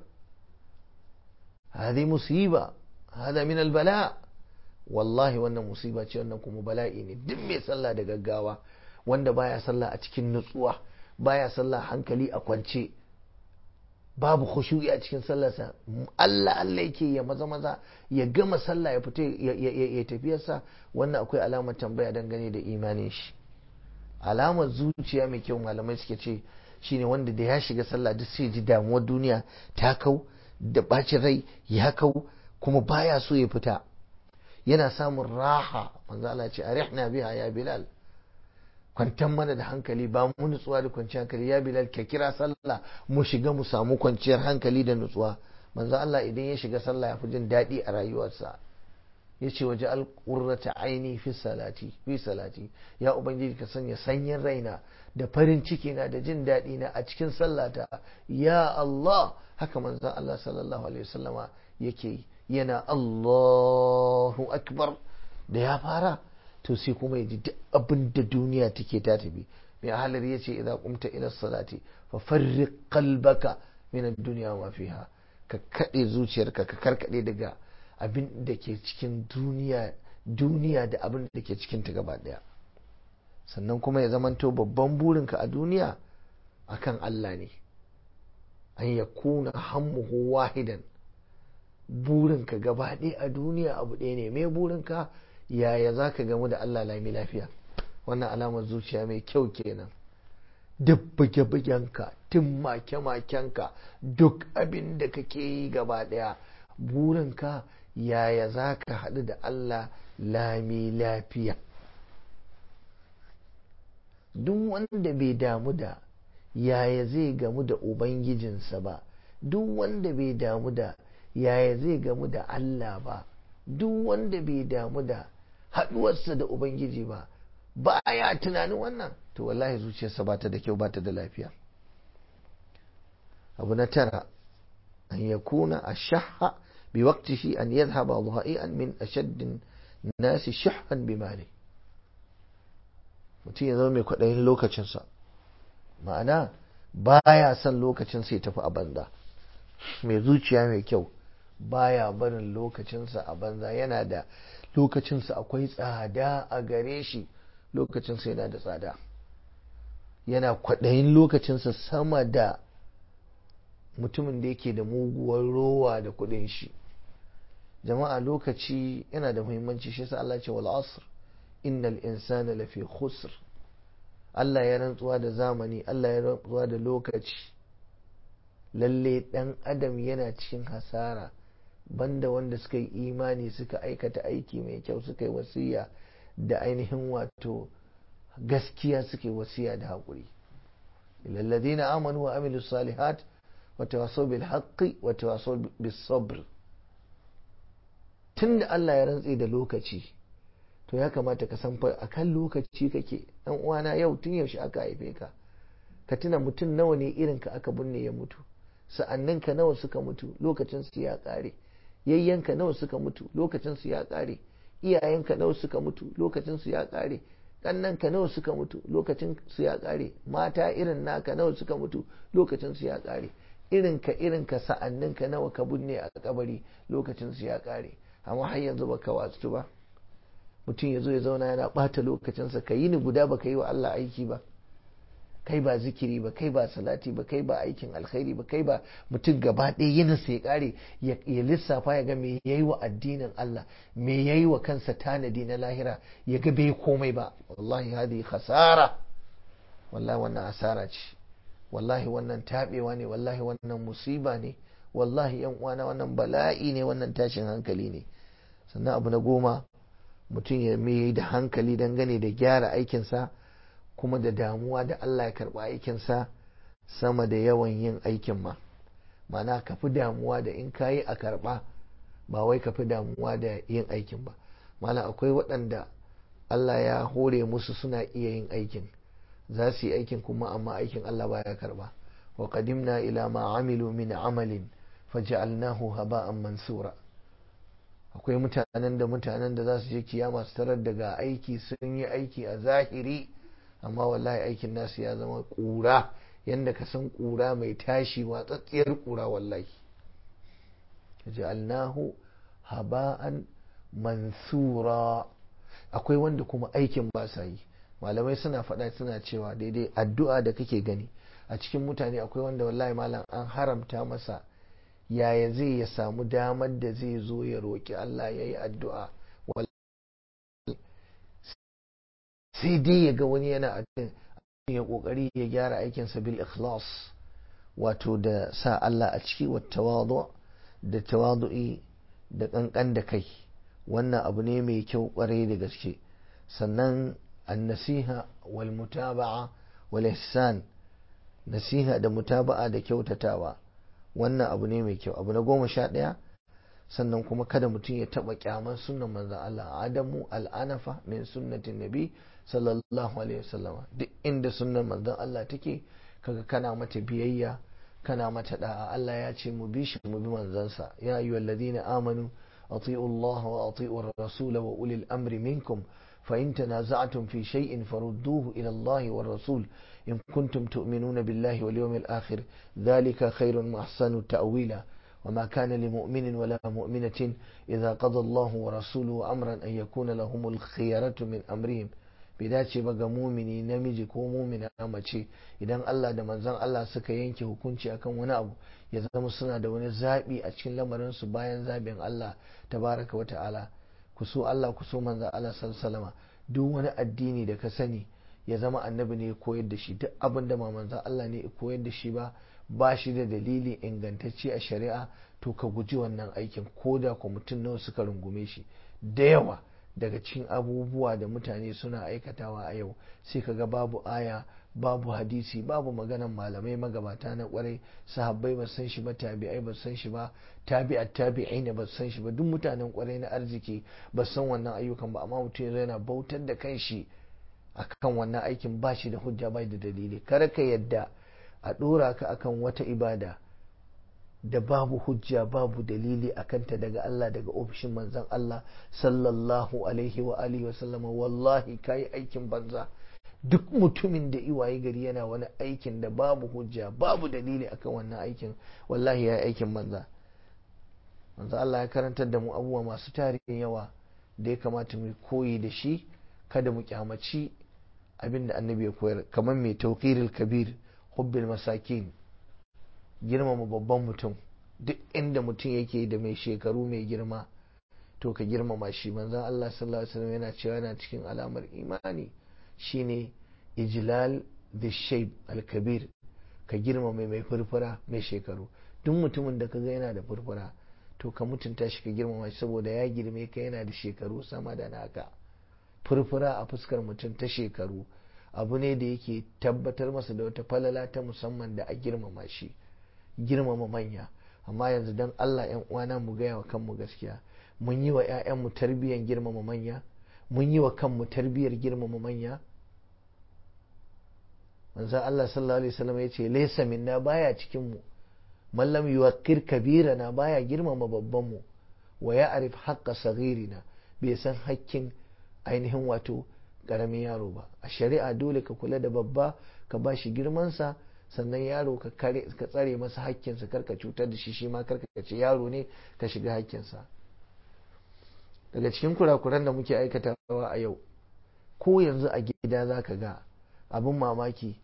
Speaker 1: هذه مصيبة هذا من البلاء wallahi wannan musiba ce wannan kuma bala'i ne duk mai sallah da gaggawa wanda baya sallah a cikin nutsuwa baya sallah hankali a kwance babu khushu'i a cikin sallarsa Allah Allah yake ya maza maza ya gama sallah ya fita ya tafiyarsa wannan akwai alamar tambaya dangane da imanin shi alamar zuciya mai kyau malamai suke ce shine wanda da ya shiga sallah duk sai ji damuwar duniya ta kau da bacin rai ya kau kuma baya so ya fita yana samun raha manzo Allah ce arihna biha ya bilal kwantar mana da hankali ba mu nutsuwa da kwanciyar hankali ya bilal ka kira sallah mu shiga mu samu kwanciyar hankali da nutsuwa manzo Allah idan ya shiga sallah ya fi jin daɗi a rayuwarsa ya ce waje alƙurrata aini fi salati fi salati ya ubangiji ka sanya sanyin raina da farin ciki na da jin daɗi na a cikin sallata ya Allah haka manzo Allah sallallahu alaihi wasallama yake yi yana Allahu akbar da ya fara to sai kuma ya ji duk abin da duniya take ta tafi mai halar ya ce idan kumta ila salati fa farriq qalbaka min ad-dunya wa fiha ka kade zuciyarka ka karkade daga abin da ke cikin duniya duniya da abin da ke cikin ta gaba daya sannan kuma ya zamanto babban burinka a duniya akan Allah ne an yakuna hammuhu wahidan burinka gaba ɗaya a duniya abu ɗaya ne mai burinka yaya za ka gamu da Allah lami lafiya wannan alamar zuciya mai kyau kenan duk buge-bugenka tun make-makenka duk abin da kake yi gaba ɗaya burinka yaya za ka haɗu da Allah lami lafiya duk wanda bai damu da yaya zai gamu da ubangijinsa ba duk wanda bai damu da yaya zai gamu da Allah ba duk wanda bai damu da haɗuwarsa da Ubangiji ba ba ya tunanin wannan to wallahi zuciyarsa ba ta da kyau ba ta da lafiya abu na tara an ya kuna a shaha bi waqtihi an yadhhaba dha'i'an min ashadd nasi shuhhan bi mali mutum ya zama mai kwaɗayin lokacinsa ma'ana baya son lokacin sai tafi a banza mai zuciya mai kyau baya barin lokacinsa a banza yana da lokacinsa akwai tsada a gare shi lokacinsa yana da tsada yana kwaɗayin lokacinsa sama da mutumin da yake da muguwar rowa da kuɗin shi jama'a lokaci yana da muhimmanci shi sa Allah ce wal asr innal insana lafi khusr Allah ya rantsuwa da zamani Allah ya rantsuwa da lokaci lalle dan adam yana cikin hasara banda wanda suka yi imani suka aikata aiki mai kyau suka yi wasiya da ainihin wato gaskiya suka yi wasiya da haƙuri lalladina amanu wa amilu salihat wa tawasaw bil haqqi wa tawasaw bis sabr tunda Allah ya rantse da lokaci to ya kamata ka san a kan lokaci kake dan uwana yau tun yaushe aka haife ka ka tuna mutum nawa ne irin ka aka binne ya mutu sa'annin ka nawa suka mutu lokacin su ya kare yayyanka nawa suka mutu lokacin su ya kare iyayenka nawa suka mutu lokacin su ya kare ka nawa suka mutu lokacin su ya kare mata irin naka nawa suka mutu lokacin su ya kare irin ka irin ka sa'annin ka nawa ka binne a kabari lokacin su ya kare amma har yanzu baka wasu ba mutum ya zo ya zauna yana ɓata lokacinsa ka yi ni guda ba ka yi wa Allah aiki ba kai ba zikiri ba kai ba salati ba kai ba aikin alkhairi ba kai ba mutum gaba ɗaya yinin sai kare ya lissafa ya ga me yayi wa addinin Allah me yayi wa kansa tanadi na lahira ya ga bai komai ba wallahi hadi khasara wallahi wannan asara ce wallahi wannan tabewa ne wallahi wannan musiba ne wallahi yan uwana wannan bala'i ne wannan tashin hankali ne sannan abu na goma mutum ya mai da hankali dangane da gyara aikinsa kuma da damuwa da Allah ya karɓa aikinsa sama da yawan yin aikin ma mana ka fi damuwa da in kayi a karɓa ba wai ka fi damuwa da yin aikin ba mana akwai waɗanda Allah ya hore musu suna iya yin aikin za su yi aikin kuma amma aikin Allah baya karɓa wa qadimna ila ma amilu min amalin faj'alnahu haba'an mansura akwai mutanen da mutanen da za su je kiyama su tarar daga aiki sun yi aiki a zahiri amma wallahi aikin nasu ya zama ƙura yadda ka san ƙura mai tashi watsatsiyar ƙura wallahi ja'alnahu haba'an mansura akwai wanda kuma aikin ba sa yi malamai suna faɗa suna cewa daidai addu'a da kake gani a cikin mutane akwai wanda wallahi malam an haramta masa yaya zai ya samu damar da zai zo ya roƙi Allah ya yi addu'a sai dai ya ga wani yana addu'a ya ƙoƙari ya gyara aikinsa bil ikhlas wato da sa Allah a ciki wa tawadu da tawadu'i da ƙanƙan da kai wannan abu ne mai kyau ƙwarai da gaske sannan annasiha wal mutaba'a wal ihsan nasiha da mutaba'a da kyautatawa wannan abu ne mai kyau abu na goma sha ɗaya sannan kuma kada mutum ya taɓa kyaman sunan manzan Allah adamu al'anafa min sunnatin nabi sallallahu alaihi wasallama duk inda sunan manzan Allah take kaga kana mata biyayya kana mata da'a Allah ya ce mu bi shi mu bi manzansa ya ayyuha alladhina amanu ati'u Allah wa ati'u ar-rasul wa ulil amri minkum fa in tanaza'tum fi shay'in farudduhu ila Allah wa rasul إن كنتم تؤمنون بالله واليوم الآخر ذلك خير وأحسن تأويلا وما كان لمؤمن ولا مؤمنة إذا قضى الله ورسوله أمرا أن يكون لهم الخيرة من أمرهم bai dace ba ga mumini namiji ko mumina mace idan Allah da manzon Allah suka yanke hukunci akan wani abu ya zama suna da wani zaɓi a cikin lamarinsu bayan zaɓin Allah tabaraka wa ta'ala ku so Allah ku so manzon Allah sallallahu duk wani addini da ka sani ya zama annabi ne ya koyar da shi duk abin da manzon Allah ne ya koyar da shi ba ba shi da dalili ingantacce a shari'a to ka guji wannan aikin ko da ku mutum nawa suka rungume shi da yawa daga cikin abubuwa da mutane suna aikatawa a yau sai ka ga babu aya babu hadisi babu maganan malamai magabata na kwarai sahabbai ba san shi ba tabi'ai ba san shi ba tabi'at tabi'ai ne ba san shi ba duk mutanen kwarai na arziki ba san wannan ayyukan ba amma mutum yana bautar da kanshi akan wannan aikin ba shi da hujja bai da dalili kar ka yadda a dora ka akan wata ibada da babu hujja babu dalili a kanta daga Allah daga ofishin manzan Allah sallallahu alaihi wa alihi wasallama wallahi kayi aikin banza duk mutumin da iwaye gari yana wani aikin da babu hujja babu dalili akan wannan aikin wallahi ya aikin banza manzo Allah ya karantar da mu abubuwa masu tarihin yawa da ya kamata mu koyi da shi kada mu kyamaci abin da annabi ya koyar kamar mai tauqiril kabir hubbil masakin girmama babban mutum duk inda mutum yake da mai shekaru mai girma to ka girmama shi manzon Allah sallallahu alaihi wasallam yana cewa yana cikin alamar imani shine ijlal da shaib al-kabir ka girmama mai furfura mai shekaru duk mutumin da kaga yana da furfura to ka mutunta shi ka girmama shi saboda ya girme ka yana da shekaru sama da naka furfura a fuskar mutum ta shekaru abu ne da yake tabbatar masa da wata falala ta musamman da a girmama shi girmama manya amma yanzu don Allah yan uwana mu gaya wa kanmu gaskiya mun yi wa 'ya'yanmu tarbiyyar girmama manya mun yi wa kanmu tarbiyyar girmama manya manzo Allah sallallahu alaihi wasallam ya ce laysa minna baya cikin mu man lam yuwaqqir kabirana baya girmama babban mu wa ya'rif haqqa saghirina bai san hakkin ainihin wato karamin yaro ba a shari'a dole ka kula da babba ka ba shi girmansa sannan yaro ka tsare masa hakkinsa karka cutar da shi shi ma karka ce yaro ne ka shiga hakkinsa daga cikin kurakuran da muke aikatawa a yau ko yanzu a gida za ka ga abin mamaki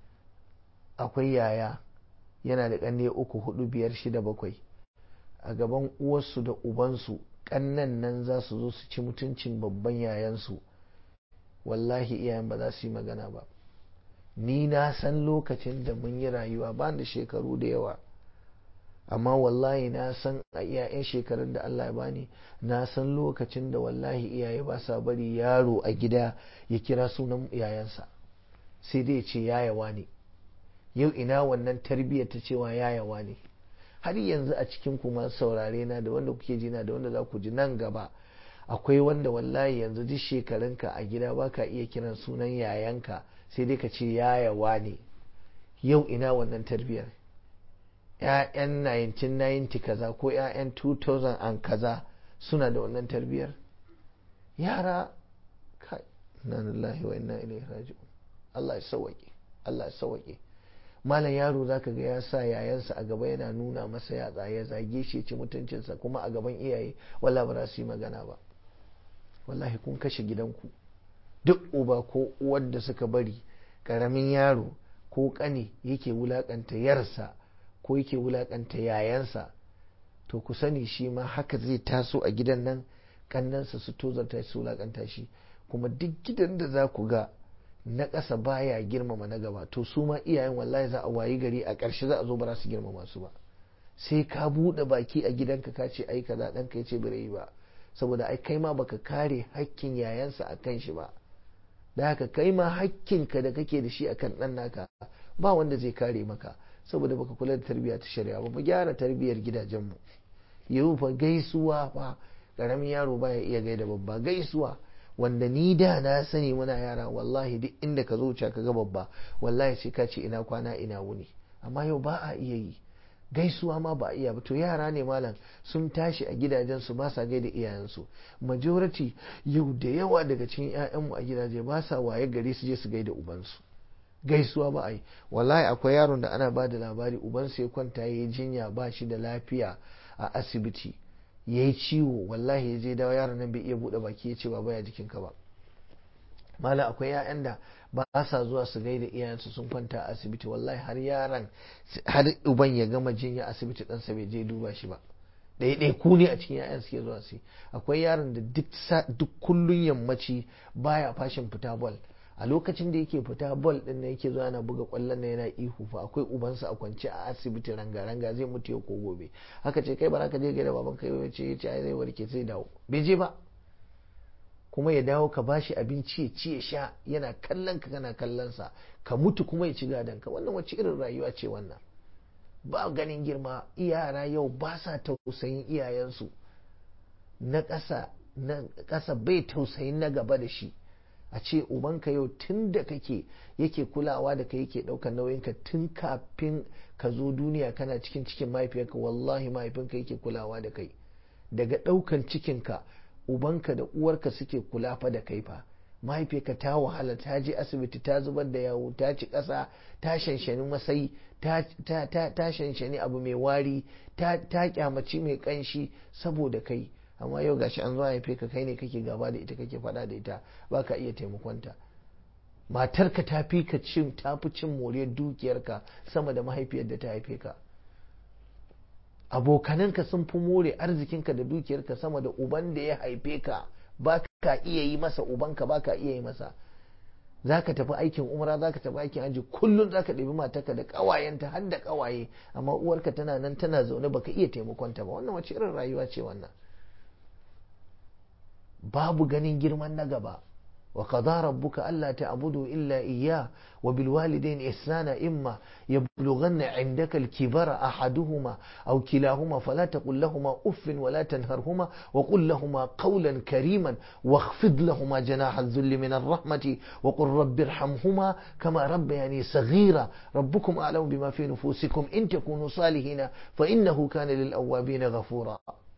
Speaker 1: akwai yaya yana da ƙanne uku hudu biyar shida bakwai a gaban uwarsu da ubansu ƙannan nan za su zo su ci mutuncin babban yayansu wallahi iyayen ba za su yi magana ba ni na san lokacin da mun yi rayuwa ba da shekaru da yawa amma wallahi na san a iyayen shekarun da Allah ya bani na san lokacin da wallahi iyaye ba sa bari yaro a gida ya kira sunan yayansa sai dai ce yayawa ne yau ina wannan tarbiyyar ta cewa yayawa ne har yanzu a cikin kuma saurare na da wanda kuke jina da wanda za ku ji nan gaba akwai wanda wallahi yanzu duk shekarunka a gida baka iya kiran sunan yayanka sai dai ka ce yayawa ne yau ina wannan tarbiyyar ‘ya'yan 1990 kaza ko ‘ya'yan 2000 an kaza suna da wannan tarbiyyar yara kai na lillahi wa inna ilaihi raji'un Allah ya sauwaƙe Allah ya sauwaƙe malam yaro zaka ga ya sa yayansa a gaba yana nuna masa yatsa ya zage shi ci mutuncinsa kuma a gaban iyaye wala ba za su yi magana ba wallahi kun kashe gidanku duk uba ko uwar da suka bari karamin yaro ko kane yake wulakanta yarsa ko yake wulakanta yayansa to ku sani shi ma haka zai taso a gidan nan kannansa su tozarta su wulakanta shi kuma duk gidan da za ku ga na ƙasa baya girmama na gaba to su ma iyayen wallahi za a wayi gari a ƙarshe za a zo ba za su girmama su ba sai ka buɗe baki a gidanka ka ce ai kaza ɗanka ya ce bai yi ba saboda ai kai ma baka kare hakkin yayansa a kan shi ba da haka kai ma hakkinka da kake da shi akan ɗan naka ba wanda zai kare maka saboda baka kula da tarbiyya ta shari'a ba mu gyara tarbiyyar gidajenmu yau fa gaisuwa fa karamin yaro baya iya gaida babba gaisuwa wanda ni da na sani muna yara wallahi duk inda ka zo ka ga babba wallahi sai ka ce ina kwana ina wuni amma yau ba a iya yi gaisuwa ma ba a iya ba to yara ne malam sun tashi a gidajensu ba sa gaida iyayensu majority yau da yawa daga cikin 'ya'yanmu a gidaje ba sa waye gari su je su gaida ubansu gaisuwa ba a yi wallahi akwai yaron da ana ba da labari ubansa ya kwanta ya yi jinya ba shi da lafiya a asibiti ya yi ciwo wallahi ya je dawo yaron nan bai iya buɗe baki ya ce ba baya jikinka ba mala akwai 'ya'yan da ba sa zuwa su gaida iyayensu sun kwanta a asibiti wallahi har yaran har uban ya gama jinya asibiti ɗansa bai je duba shi ba ɗaiɗai ku ne a cikin 'ya'yan suke zuwa su akwai yaron da duk kullun yammaci baya fashin fita bol a lokacin da yake fita bol din nan yake zuwa yana buga kwallon nan yana ihu fa akwai ubansa a kwance a asibiti ranga ranga zai mutu ya ko gobe haka ce kai ba za ka je gaida baban kai ya ce ya ce ai zai warke sai dawo bai je ba kuma ya dawo ka bashi abinci ya ci ya sha yana kallon ka kana kallon sa ka mutu kuma ya ci gadon ka wannan wace irin rayuwa ce wannan ba ganin girma yara yau ba sa tausayin iyayensu na ƙasa na ƙasa bai tausayin na gaba da shi a ce ubanka yau tun da kake yake kulawa da kai yake ɗaukar nauyinka tun kafin ka zo duniya kana cikin cikin mahaifiyarka wallahi mahaifinka yake kulawa da kai daga ɗaukan cikinka ubanka da uwarka suke kula fa da kai fa mahaifiyarka ta wahala ta je asibiti ta zubar da yawo ta ci ƙasa ta shanshani masai ta shanshani abu mai wari ta kyamaci mai ƙanshi saboda kai amma yau gashi an zo haife ka kai ne kake gaba da ita kake faɗa da ita ba ka iya taimakonta matarka ta fi ka cin ta fi cin moriyar dukiyarka sama da mahaifiyar da ta haife ka abokananka sun fi more arzikinka da dukiyarka sama da uban da ya haife ka ba ka iya yi masa ubanka ba ka iya yi masa za ka tafi aikin umra za ka tafi aikin aji kullum za ka ɗabi matarka da ƙawayenta har da ƙawaye amma uwarka tana nan tana zaune baka iya taimakonta ba wannan wace irin rayuwa ce wannan babu ganin girman na gaba wa qada rabbuka alla ta'budu illa iyyah wa bil walidayni ihsana imma yablughanna 'indaka al kibara ahaduhuma aw kilahuma fala taqul lahumā uffin wa la tanharhuma wa qul lahumā qawlan kariman wakhfid lahumā janaha adh-dhulli min ar-rahmati wa qul rabbi irhamhumā kama rabbayani saghīra rabbukum a'lamu bima fi nufusikum in takunu salihina fa innahu kana lil awwabina ghafūrā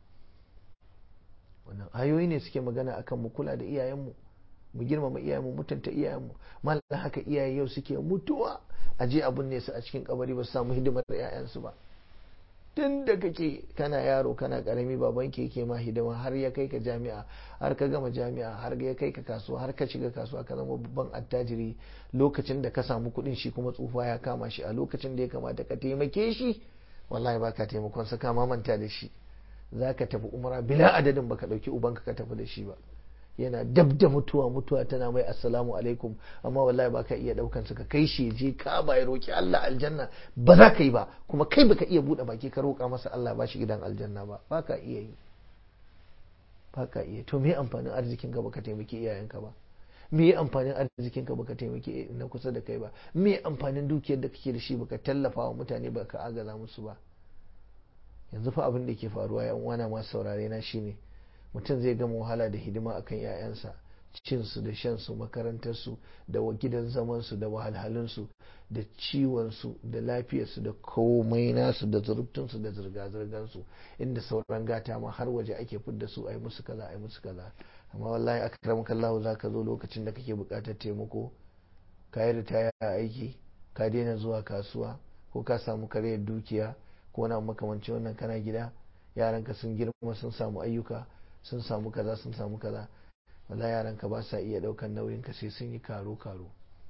Speaker 1: wannan ayoyi ne suke magana akan mu kula da iyayenmu mu girmama iyayenmu mutunta iyayenmu mallan haka iyaye yau suke mutuwa a je abun ne su a cikin kabari ba su samu hidimar da yayansu ba tun da kake kana yaro kana karami baban ke yake ma hidima har ya kai ka jami'a har ka gama jami'a har ya kai ka kasuwa har ka shiga kasuwa ka zama babban attajiri lokacin da ka samu kuɗin shi kuma tsufa ya kama shi a lokacin da ya kamata ka taimake shi wallahi baka taimakon sa kama manta da shi za ka tafi umara bila adadin baka ɗauki ubanka ka tafi da shi ba yana dab da mutuwa mutuwa tana mai assalamu alaikum amma wallahi baka iya ɗaukan ka kai shi je ka ba ya roki Allah aljanna ba za ka yi ba kuma kai baka iya buɗe baki ka roƙa masa Allah ba shi gidan aljanna ba baka iya yi baka iya to me amfanin arzikin ka baka taimaki iyayenka ba me amfanin arzikin ka baka taimaki na kusa da kai ba me amfanin dukiyar da kake da shi baka tallafa wa mutane baka agaza musu ba yanzu fa abin da ke faruwa yan uwana masu saurare na shine mutum zai gama wahala da hidima akan 'ya'yansa cinsu da shansu makarantarsu da gidan zamansu da wahalhalunsu da ciwonsu da lafiyarsu da komai nasu da zurubtunsu da zirga-zirgansu inda sauran gata ma har waje ake fidda su a yi musu kaza a yi musu kaza amma wallahi aka karamu kallahu za ka zo lokacin da kake buƙatar taimako ka yi ritaya a aiki ka daina zuwa kasuwa ko ka samu karyar dukiya ko na makamancin wannan kana gida yaranka sun girma sun samu ayyuka sun samu kaza sun samu kaza wala yaranka ba sa iya daukan nauyin ka sai sun yi karo karo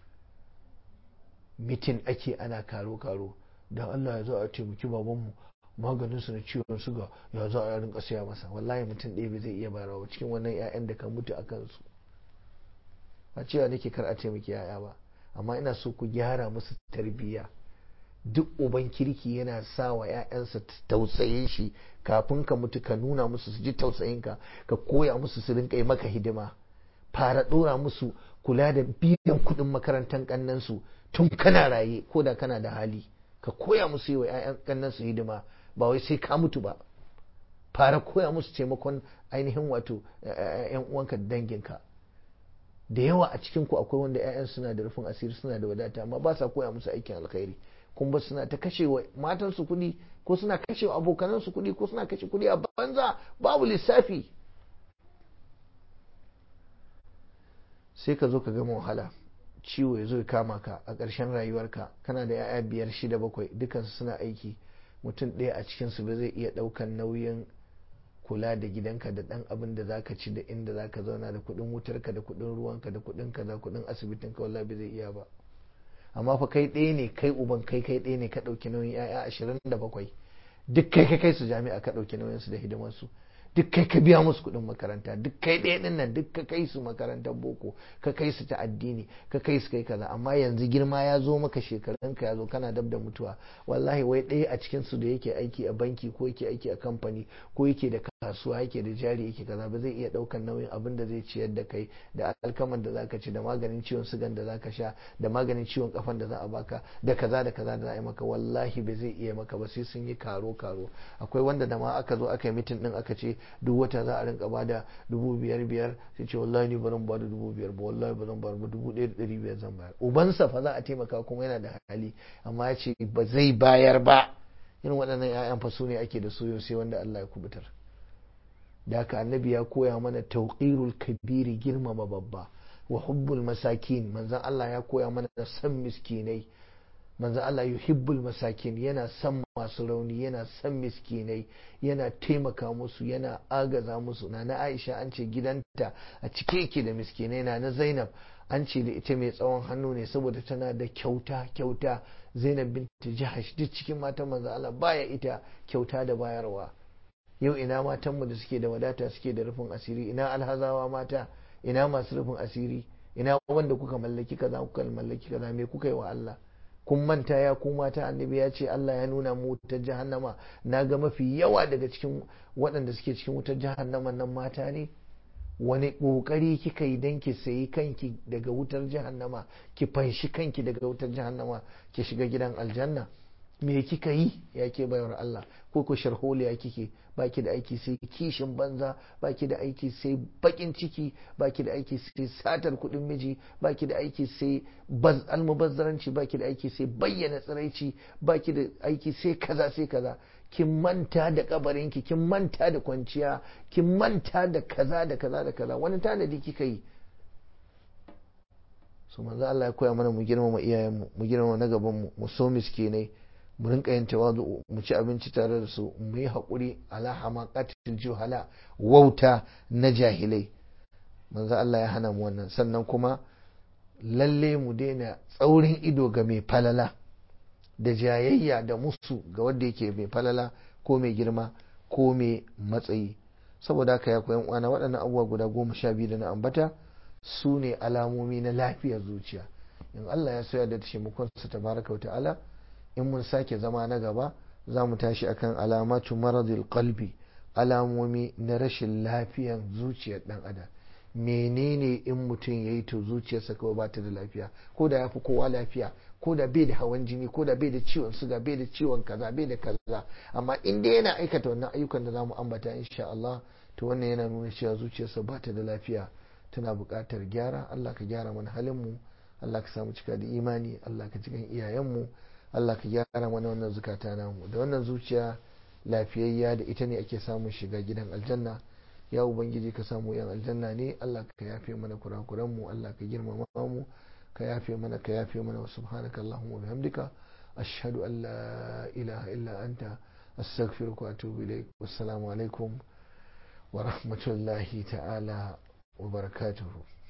Speaker 1: mitin ake ana karo karo dan Allah ya zo a taimaki babanmu maganin su na ciwon suga ya zo a rinka saya masa wallahi mutum ɗaya bai zai iya bayarwa cikin wannan 'ya'yan da ka mutu a kansu ba cewa nake kar a taimaki 'ya'ya ba amma ina so ku gyara musu tarbiyya duk uban kirki yana sa wa 'ya'yansa tausayin shi kafin ka mutu ka nuna musu su ji tausayinka ka koya musu su rinka yi maka hidima fara dora musu kula da biyan kudin makarantar kannansu tun kana raye ko da kana da hali ka koya musu yi wa 'ya'yan kannansu hidima ba wai sai ka mutu ba fara koya musu taimakon ainihin wato 'yan uwanka da danginka da yawa a cikin ku akwai wanda 'ya'yan suna da rufin asiri suna da wadata amma ba sa koya musu aikin alkhairi kuma suna ta kashe wa matansu kuɗi ko suna kashe wa abokanansu kuɗi ko suna kashe kuɗi a banza babu lissafi sai ka zo ka gama wahala ciwo ya zo ya kama ka a ƙarshen rayuwarka kana da 'ya'ya biyar shida bakwai dukansu suna aiki mutum ɗaya a cikinsu ba zai iya ɗaukan nauyin kula da gidanka da ɗan abin da zaka ci da inda zaka zauna da kuɗin wutarka da kuɗin ruwanka da kuɗin kaza kuɗin asibitinka wallahi bai zai iya ba amma fa kai ɗaya ne kai uban kai kai ɗaya ne ka ɗauki nauyin 'ya'ya ashirin da bakwai duk kai ka kai su jami'a ka ɗauki nauyin su da hidimar su duk kai ka biya musu kuɗin makaranta duk kai ɗaya ɗin nan duk ka kai su makarantar boko ka kai su ta addini ka kai su kai kaza amma yanzu girma ya zo maka shekarun ka ya zo kana dab da mutuwa wallahi wai ɗaya a cikin su da yake aiki a banki ko yake aiki a kamfani ko yake da kasuwa yake da jari yake kaza ba zai iya ɗaukan nauyin abin da zai ciyar da kai da alkaman da zaka ci da maganin ciwon sugan da zaka sha da maganin ciwon kafan da za a baka da kaza da kaza da za a yi maka wallahi ba zai iya maka ba sai sun yi karo karo karo akwai wanda da ma aka zo aka yi mitin din aka ce duk wata za a rinka bada dubu biyar biyar sai ce wallahi ni baran bada dubu biyar ba wallahi ba zan bayar ba dubu ɗaya da ɗari biyar zan bayar ubansa fa za a taimaka kuma yana da hali amma ya ce ba zai bayar ba irin waɗannan 'ya'yan fa su ne ake da su sai wanda Allah ya kubutar da haka annabi ya koya mana tauqirul kabiri girmama babba wa hubbul masakin manzon Allah ya koya mana san miskinai manzon Allah yuhibbul masakin yana san masu rauni yana san miskinai yana taimaka musu yana agaza musu na na Aisha an ce gidanta a cike yake da miskinai na na Zainab an ce da ita mai tsawon hannu ne saboda tana da kyauta kyauta Zainab binti Jahash duk cikin matan manzon Allah baya ita kyauta da bayarwa yau ina matanmu da suke da wadata suke da rufin asiri ina alhazawa mata ina masu rufin asiri ina wanda kuka mallaki kaza kuka mallaki kaza me kuka yi wa Allah kun manta ya ku mata annabi ya ce Allah ya nuna mu wutar jahannama na ga mafi yawa daga cikin waɗanda suke cikin wutar jahannama nan mata ne wani ƙoƙari kika yi don ki sayi kanki daga wutar jahannama ki fanshi kanki daga wutar jahannama ki shiga gidan aljanna me kika yi ya ke bayar Allah ko ko sharholiya kike baki da aiki sai kishin banza baki da aiki sai bakin ciki baki da aiki sai satar kudin miji baki da aiki sai almubazzaranci baki da aiki sai bayyana tsiraici baki da aiki sai kaza sai kaza kin manta da kabarinki kin manta da kwanciya kin manta da kaza da kaza da kaza wani tanadi kika yi su manzo Allah ya koya mana mu girmama iyayenmu mu girmama na gaban mu mu so miskinai mu rinka yin tawazu mu ci abinci tare da su mu yi haƙuri ala hamaqatil juhala wauta na jahilai manzo Allah ya hana mu wannan sannan kuma lalle mu daina tsaurin ido ga mai falala da jayayya da musu ga wanda yake mai falala ko mai girma ko mai matsayi saboda haka ya koyan uwana waɗannan abubuwa guda goma sha biyu da na ambata su ne alamomi na lafiyar zuciya in Allah ya soya da taimakonsa tabaraka wa ta'ala in mun sake zama na gaba za mu tashi akan alamatu maradil qalbi alamomi na rashin lafiyan zuciyar dan adam menene in mutum ya yi to zuciyarsa kawai ba ta da lafiya ko da ya fi kowa lafiya ko da bai da hawan jini ko da bai da ciwon suga bai da ciwon kaza bai da kaza amma in dai yana aikata wannan ayyukan da za mu ambata insha Allah to wannan yana nuna cewa zuciyarsa ba ta da lafiya tana buƙatar gyara Allah ka gyara mana halin mu Allah ka samu cika da imani Allah ka cikin iyayenmu Allah ka gyara mana wannan zukata namu da wannan zuciya lafiyayya da ita ne ake samun shiga gidan aljanna ya ubangiji ka samu yan aljanna ne Allah ka yafe mana kurakuran mu Allah ka girmama mu ka yafe mana ka yafe mana wa subhanaka allahumma bihamdika ashhadu an la ilaha illa anta astaghfiruka wa atubu ilaik wassalamu alaikum wa rahmatullahi ta'ala wa barakatuhu